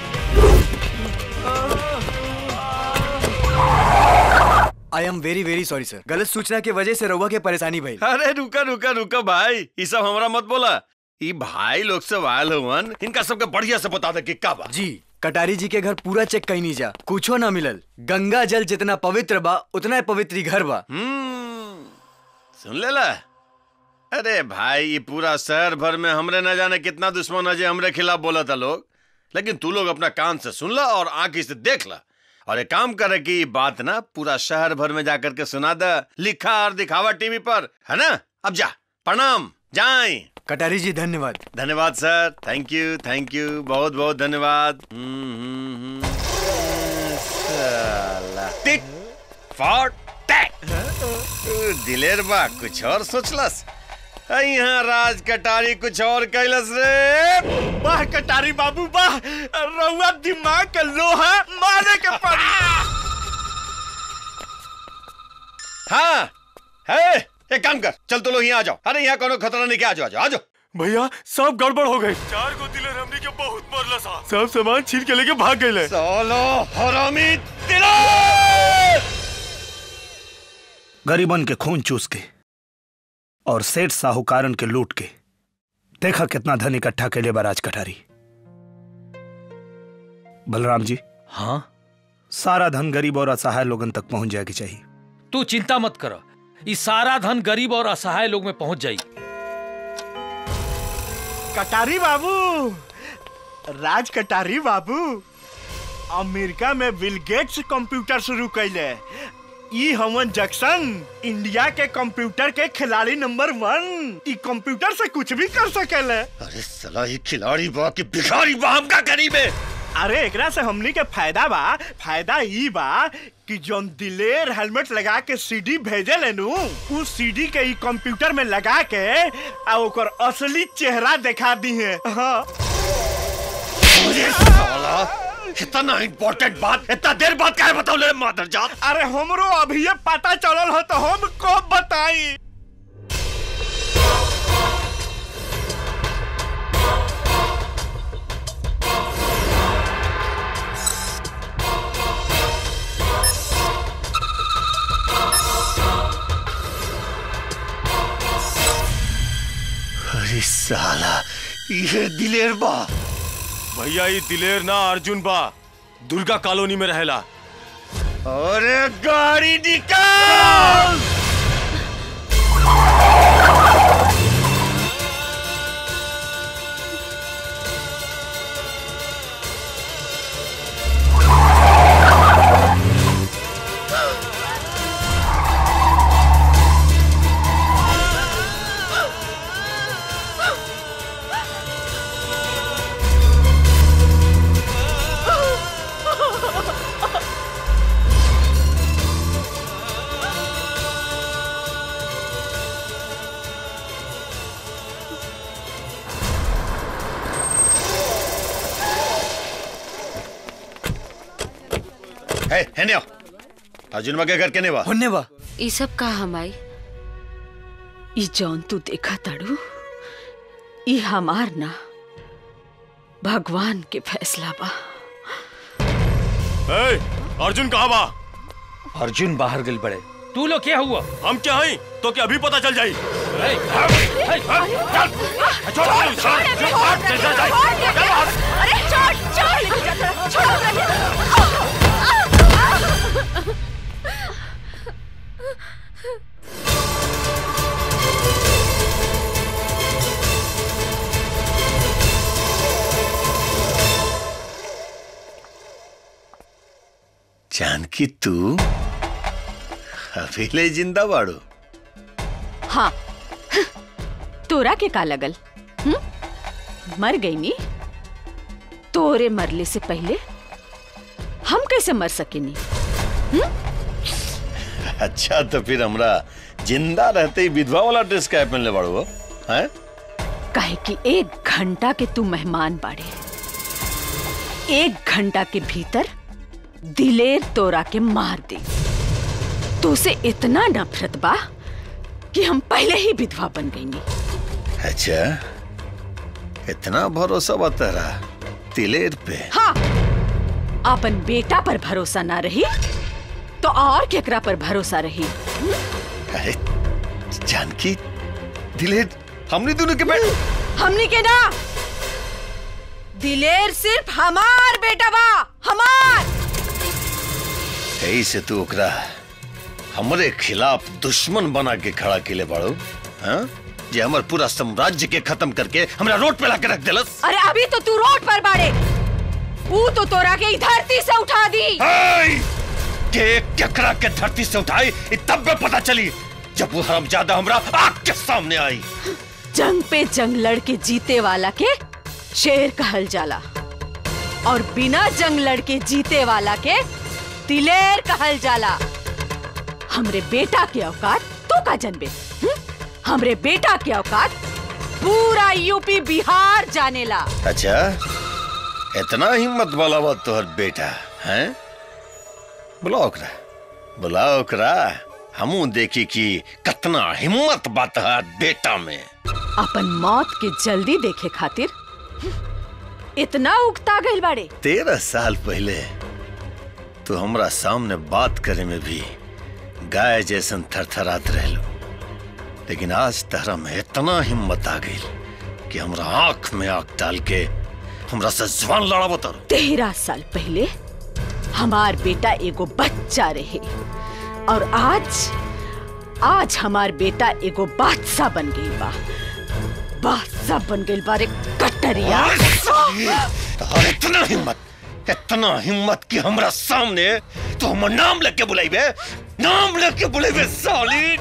I am very very sorry sir गलत सूचना की वजह से रउआ के परेशानी भई अरे रुका रुका रुका भाई ये सब हमरा मत बोला ई भाई लोग सब आयल हुवन इनका सबके बढ़िया से बता दे कि का बा जी कटारी जी के घर पूरा चेक कहीं नहीं जा कुछो ना मिलल गंगा जल जितना पवित्र बा उतना ही पवित्र ही घर बा सुन लेला अरे भाई ये पूरा शहर भर में हमरे न जाने कितना दुश्मन है जे हमरे खिलाफ बोला था लोग लेकिन तू लोग अपना कान से सुन ला और आंखी से देख ला और एक काम करे कि ये बात ना पूरा शहर भर में जाकर के सुना दे लिखा और दिखावा टीवी पर है ना अब जा प्रणाम जाए कटारी जी धन्यवाद धन्यवाद sir thank you thank you बहुत बहुत धन्यवाद हम्म, हम्म, हम्म। साला टिक फॉर टैक दिलेर बा कुछ और सोचलस आ, यहाँ राज कटारी कुछ और कैलस रे वाह कटारी बाबू वाह रउआ दिमाग के लोहा मारे के पड़ी हाँ है एक काम कर चल तो लोग यहाँ आ जाओ अरे यहाँ कोनो खतरा नहीं क्या आ जाओ आ जाओ आ जाओ भैया सब गड़बड़ हो गई चार गो दिलर हमनी के बहुत मरला सा सब सामान छीन के लेके भाग गए सालो हरामी गरीबन के खून चूस के और सेठ साहूकारन के लूट के देखा कितना धन इकट्ठा के लिए बराज कटारी बलराम जी हाँ सारा धन गरीब और असहाय लोगन तक पहुंच जाएगी चाहिए तू चिंता मत कर ये सारा धन गरीब और असहाय लोग में पहुंच जाई कटारी बाबू राज कटारी बाबू अमेरिका में बिल गेट्स कंप्यूटर शुरू कैले ई हमन जक्सन इंडिया के कंप्यूटर के खिलाड़ी नंबर वन ई कंप्यूटर से कुछ भी कर सकेले अरे सला ये खिलाड़ी बा कि भिखारी बा हम का करी में अरे एकरा से हमनी के फायदा बा फायदा ई बा कि जोन दिलेर हेलमेट लगा के सीडी भेजे लेनु उ सीडी के ई कंप्यूटर में लगा के आ ओकर असली चेहरा दिखा दी है हाँ अरे साला इतना इम्पोर्टेंट बात इतना देर बाद क्या बताओ ले मादर जात अरे हमरो अभी ये पता चलल हो तो हम कब बताई अरे साला ये दिलेर बा भैया ये दिलेर ना अर्जुन बा दुर्गा कॉलोनी में रहेला अरे गाड़ी निकाल है है ने अर्जुन बा के घर के ने बा होने बा ई सब का हमाई ई जौन तू देखा ताड़ू ई हमार ना भगवान के फैसला बा ए, अर्जुन कहाँ बा अर्जुन बाहर गल बड़े तू लोग क्या हुआ हम क्या हई तो क्या अभी पता चल जाई अरे छोड़ छोड़ छोड़ जानकी तू अभी ले जिंदा बाड़ू हाँ तोरा के का लगल हुँ? मर गई नी तोरे मरले से पहले हम कैसे मर सकेनी अच्छा तो फिर हमरा जिंदा रहते ही विधवा वाला ड्रेस क्या पहनले बाड़ू हो हैं काहे कि एक घंटा के तू मेहमान बाड़े एक घंटा के भीतर दिलेर तोरा के मार दे तो से इतना नफरत बा कि हम पहले ही विधवा बन गई अच्छा इतना भरोसा बा तेरा दिलेर पे हाँ अपन बेटा पर भरोसा ना रही तो और केकरा पर भरोसा रही अरे जानकी दिलेर हमने दोनों के बेटे हमनी के ना दिलेर सिर्फ हमार बेटा बा हमार यही से तू ओकरा हमरे खिलाफ दुश्मन बना के खड़ा केले बाड़ो हाँ जे हमर पूरा साम्राज्य के खत्म करके हमरा रोड पे लाके रख देलस अरे अभी तो तू रोड पर बाड़े वो तो तोरा के ई धरती से उठा दी हाय! के केकरा के धरती से उठाई इ तब में पता चली जब वो हरामजादा हमरा आग के सामने आई जंग पे जंग लड़ के जीते वाला के शेर कहल जाला और बिना जंग लड़ के जीते वाला के दिलेर कहल जाला हमरे बेटा के औकात तो का जनबे हम्म? हमरे बेटा के औकात पूरा यूपी बिहार जानेला अच्छा इतना हिम्मत वाला बा तोहर बेटा हैं बुलाओ ओकरा बुलाओ ओकरा हमू देखी कि कितना हिम्मत बा तोहर बेटा में अपन मौत के जल्दी देखे खातिर इतना उगता गइल बाड़े तेरह साल पहले तो हमरा सामने बात करे में भी गाय जैसन थरथरात रहलो लेकिन आज तहरा में इतना हिम्मत आ गई कि हमरा आंख में आंख डाल के हमरा से जवान लड़ाबो तारो तेरह साल पहले हमार बेटा एगो बच्चा रहे और आज आज हमार बेटा एगो बादशाह बन गई बा बादशाह बन गई बारे कटरिया तोहर इतना हिम्मत इतना हिम्मत कि हमरा सामने तो हमर नाम लेके बुलाइबे नाम लेके बुलाइबे साली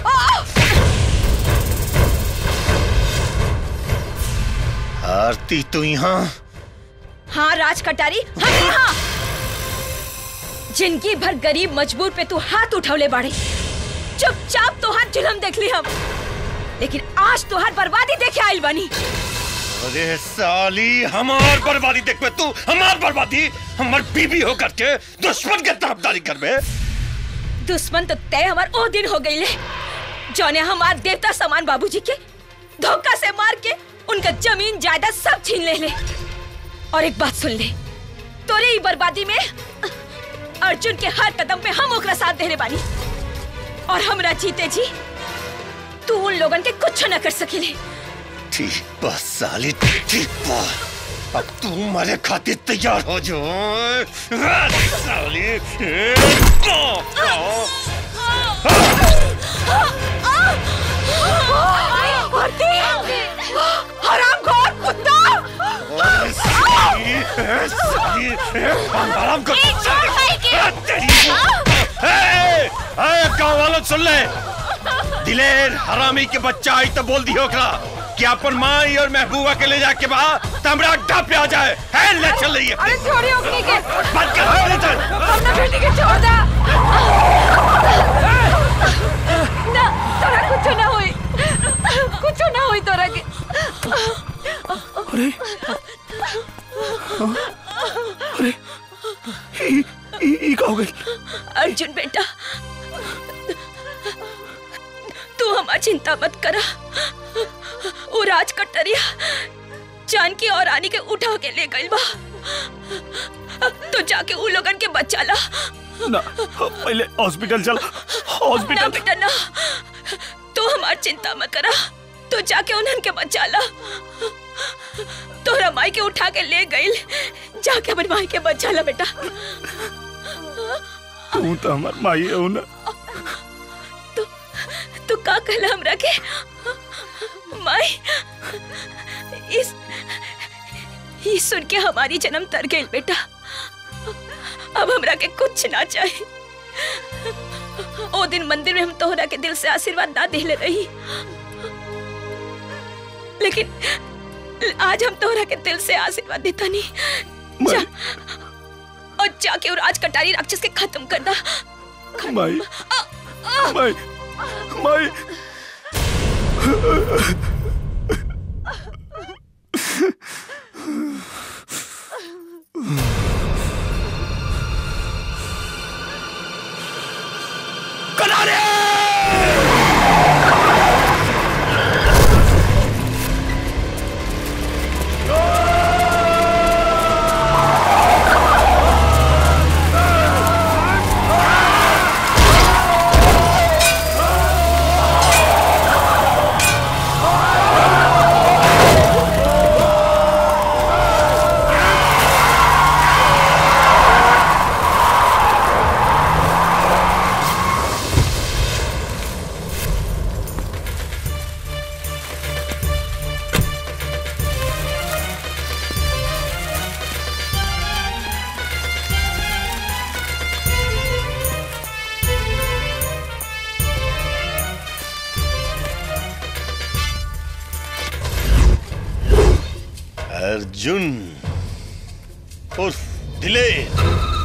आरती तू यहाँ हाँ राज कटारी हम यहाँ जिंदगी भर गरीब मजबूर पे तू हाथ उठौले बाड़े चुपचाप तो हाथ जुलम देख ली हम लेकिन आज तो हाथ बर्बादी देखे आइल बनी अरे साली हमार बर्बादी देख पे तू हमार बर्बादी हमार बीबी होकर के दुश्मन के तरफदारी करबे दुश्मन तो तय हमार ओ दिन हो गई ले जौने हमार देवता समान बाबूजी के धोखा से मार के उनका जमीन जायदाद सब छीन ले ले और एक बात सुन ले तोरे ही बर्बादी में अर्जुन के हर कदम पे हम ओकरा साथ देने बानी और हमरा जीते जी तू उन लोगन के कुछ न कर सकेले ठीक बा साली ठीक बा अब तू मरे खातिर तैयार हो जो साली हराम खोर कुत्ता आराम कर गाँव वालों सुन ले दिलेर हरामी के बच्चा आई तो बोल दियो ओकरा कि अपन माई और महबूबा के ले जाके बा तमरा अड्डा पे आ जाए है ले चल रही है अरे छोड़ी ओकनी के बंद कर ले चल अपना बेटी के छोड़ दा ना तोरा कुछ ना होई कुछ ना होई तोरा के अरे अरे ई ई ई का हो गई अर्जुन बेटा तू हमार चिंता मत करा वो राज कटरिया जानकी और रानी के उठा के ले गई बा तो जाके उन लोगन के बचा ला ना पहले हॉस्पिटल चल ना हॉस्पिटल बेटा ना तू हमार चिंता मत करा तू जाके उन्हन के बचा ला तोरा माई के उठा के ले गई जाके अपन माई के बचा ला बेटा तू तो हमार माई हो ना तू का कहला हमरा के माई इस ये सुन के हमारी जन्म तर गई बेटा अब हमरा के कुछ ना चाहिए ओ दिन मंदिर में हम तोहरा के दिल से आशीर्वाद ना दिले रही लेकिन आज हम तोहरा के दिल से आशीर्वाद देता नहीं जा और जाके और आज कटारी राक्षस के खत्म कर दा माई माई माई अर्जुन उर्फ दिलेर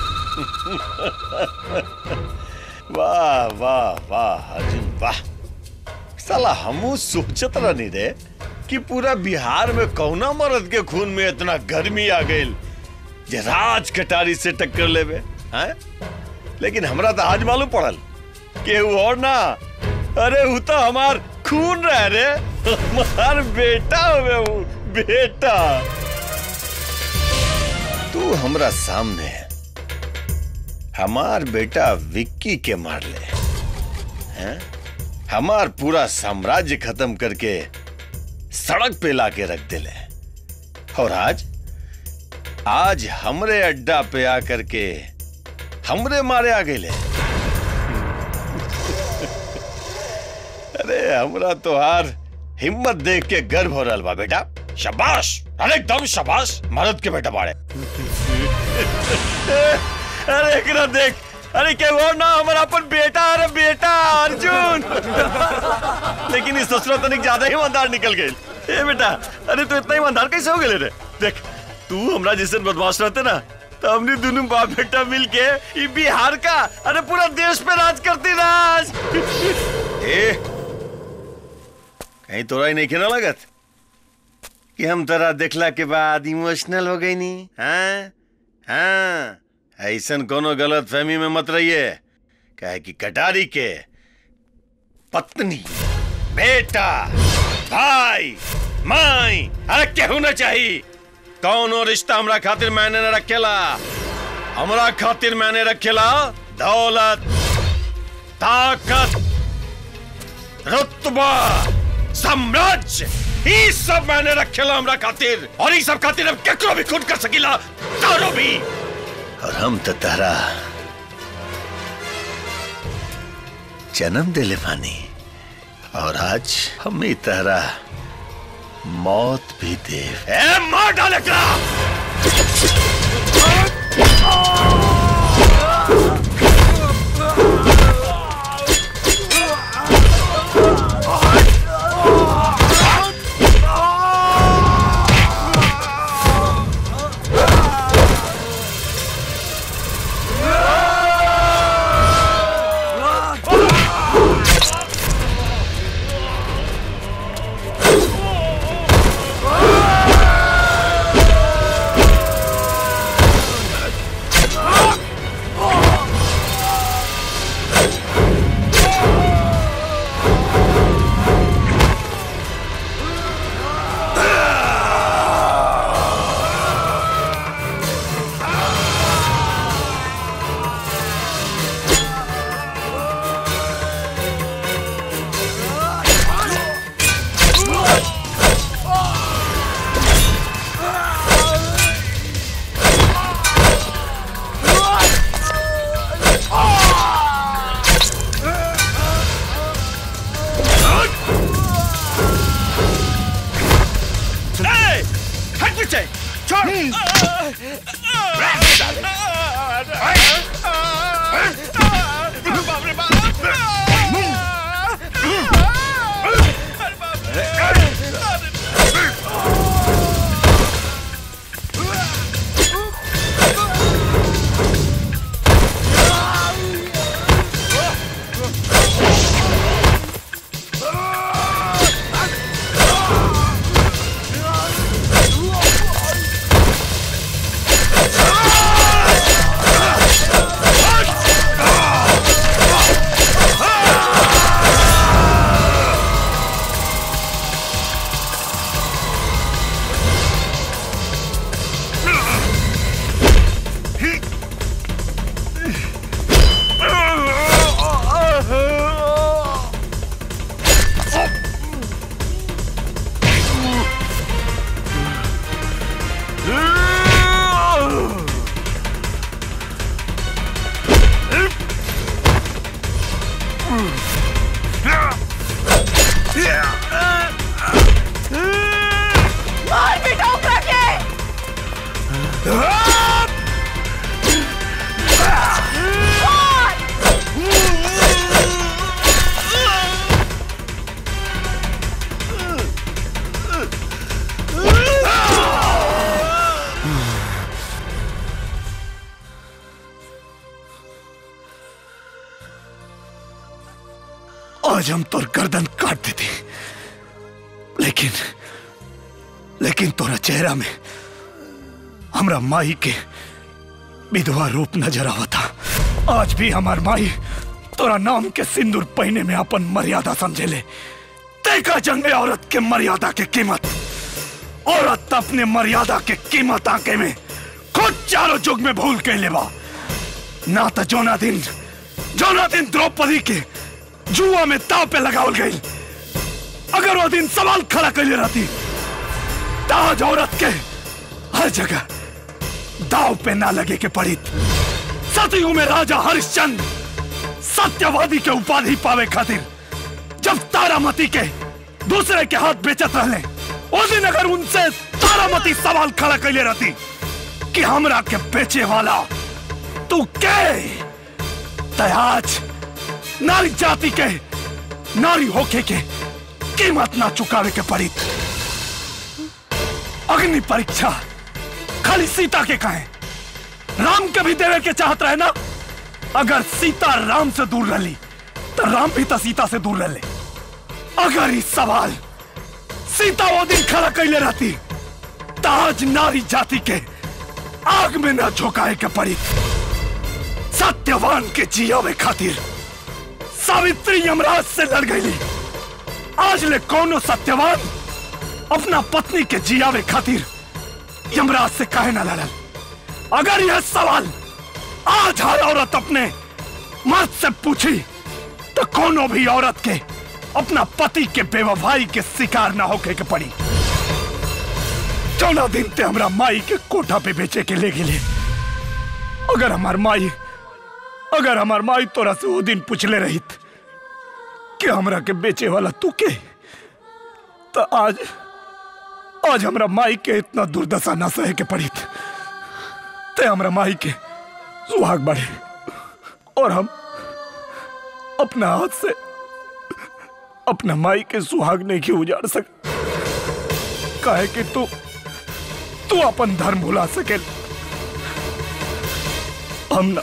वाह वाह वाह अर्जुन वाह साला हमू सोचत रहनी रे कि पूरा बिहार में कौना मर्द के खून में इतना गर्मी आ गई जे राज कटारी से टक्कर लेवे हैं लेकिन हमरा तो आज मालूम पड़ल कि वो और ना अरे वो तो हमार खून रह रे हमार बेटा हुए वो बेटा तू हमरा सामने हमार बेटा विक्की के मार ले हैं हमार पूरा साम्राज्य खत्म करके सड़क पे लाके रख दिले और आज आज हमरे अड्डा पे आकर के हमरे मारे आ गए अरे हमरा तोहार हिम्मत देख के गर्व हो रहा बा बेटा शाबाश अरे एकदम शाबाश मर्द के बेटा बाड़े अरे एकरा देख अरे क्या वो ना हमारा अपन बेटा अरे बेटा अर्जुन लेकिन इस ससुरा तनिक ज्यादा ही ईमानदार निकल गए ए बेटा अरे तू इतना ईमानदार कैसे हो गए रे देख तू हमरा जैसे बदमाश रहते ना तो हमने दोनों बाप बेटा मिल के ये बिहार का अरे पूरा देश पे राज करती राज ए कहीं तोरा ही नहीं खेना लगत कि हम तोरा देखला के बाद इमोशनल हो गई नी हाँ हाँ ऐसन कोनो गलत फहमी में मत रहिए कहे कि कटारी के पत्नी बेटा भाई माई अरे केहू न चाहिए कौनो रिश्ता हमरा खातिर मैंने न रखेला हमरा खातिर मैंने रखेला दौलत ताकत रुतबा साम्राज्य ई सब मैंने रखेला हमरा खातिर और ई सब खातिर हम केकरो भी खून कर सकीला तारो भी और हम तो तारा जन्म दिले पानी और आज हम ही तारा मौत भी दे ए मार डाले करा आज हम तोर गर्दन काट देते लेकिन लेकिन तोरा चेहरा में हमरा माई के विधवा रूप नजर आवता आज भी हमार माई तोरा नाम के सिंदूर पहने में अपन मर्यादा समझेले देखा जंग में औरत के मर्यादा के कीमत औरत अपने मर्यादा के कीमत आके में खुद चारों जुग में भूल के लेवा ना तो जोना दिन जोना दिन द्रौपदी के जुआ में ताव पे लगावल गई अगर वो दिन सवाल खड़ा कर रहती ताज औरत के हर जगह दाव पे ना लगे के पड़ी सतयुग में राजा हरिश्चंद्र सत्यवादी के उपाधि पावे खातिर जब तारामती के दूसरे के हाथ बेचत रहले उस दिन अगर उनसे तारामती सवाल खड़ा कैले रहती कि हमरा के बेचे वाला तू के तयाज नारी जाति के नारी होके के कीमत ना चुकावे के पड़ी अग्नि परीक्षा खाली सीता के कहे राम के भी देवे के चाहत रहे ना अगर सीता राम से दूर रही तो राम भी तो सीता से दूर रह ले अगर इस सवाल सीता वो दिन खड़ा कैले रहती तो आज नारी जाति के आग में न झोंकाए के पड़ी सत्यवान के जियावे खातिर सावित्री यमराज से लड़ गई आज ले कौनो सत्यवान अपना पत्नी के जियावे खातिर यमराज से काहे ना लड़ल अगर यह सवाल आज हर औरत अपने मर्द से पूछी तो कोनो भी औरत के अपना पति के बेवफाई के शिकार ना होके के पड़ी चौदह दिन ते हमरा माई के कोठा पे बेचे के ले गेले अगर हमार माई अगर हमार माई तोरा से वो दिन पूछले रहित कि हमरा के बेचे वाला तू के तो आज आज हमरा माई के इतना दुर्दशा ना सहे के पड़ी ते हमरा माई के सुहाग बढ़े और हम अपना हाथ से अपना माई के सुहाग नहीं के उजाड़ सक काहे कि तू तू अपन धर्म भुला सके हम ना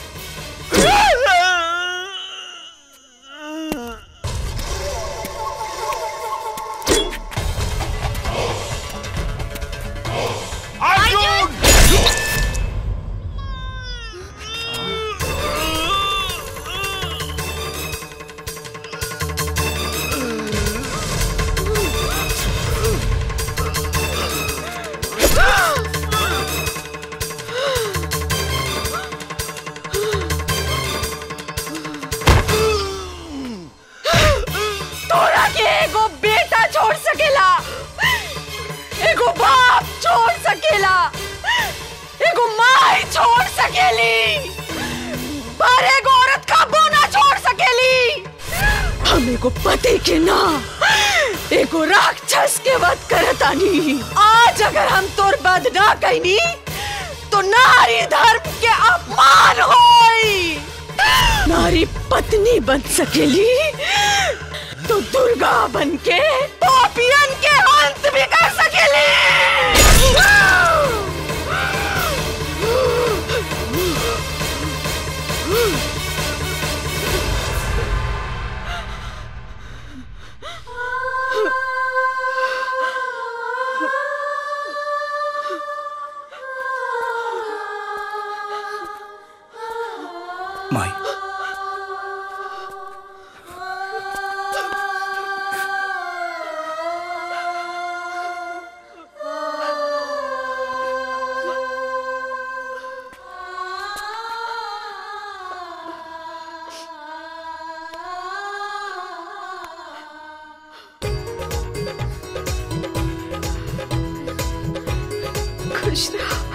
तोरा के एगो बेटा छोड़ सकेला एगो बाप छोड़ सकेला एगो माई छोड़ सकेली पर एगो औरत का बोना छोड़ सकेली हम एगो पति के ना एगो राक्षस के वध करतानी आज अगर हम तोर वध ना कैनी तो नारी धर्म के अपमान होई नारी पत्नी बन सकेली तो दुर्गा बन के पापियन के अंत भी कर सकेली माई खुश रहो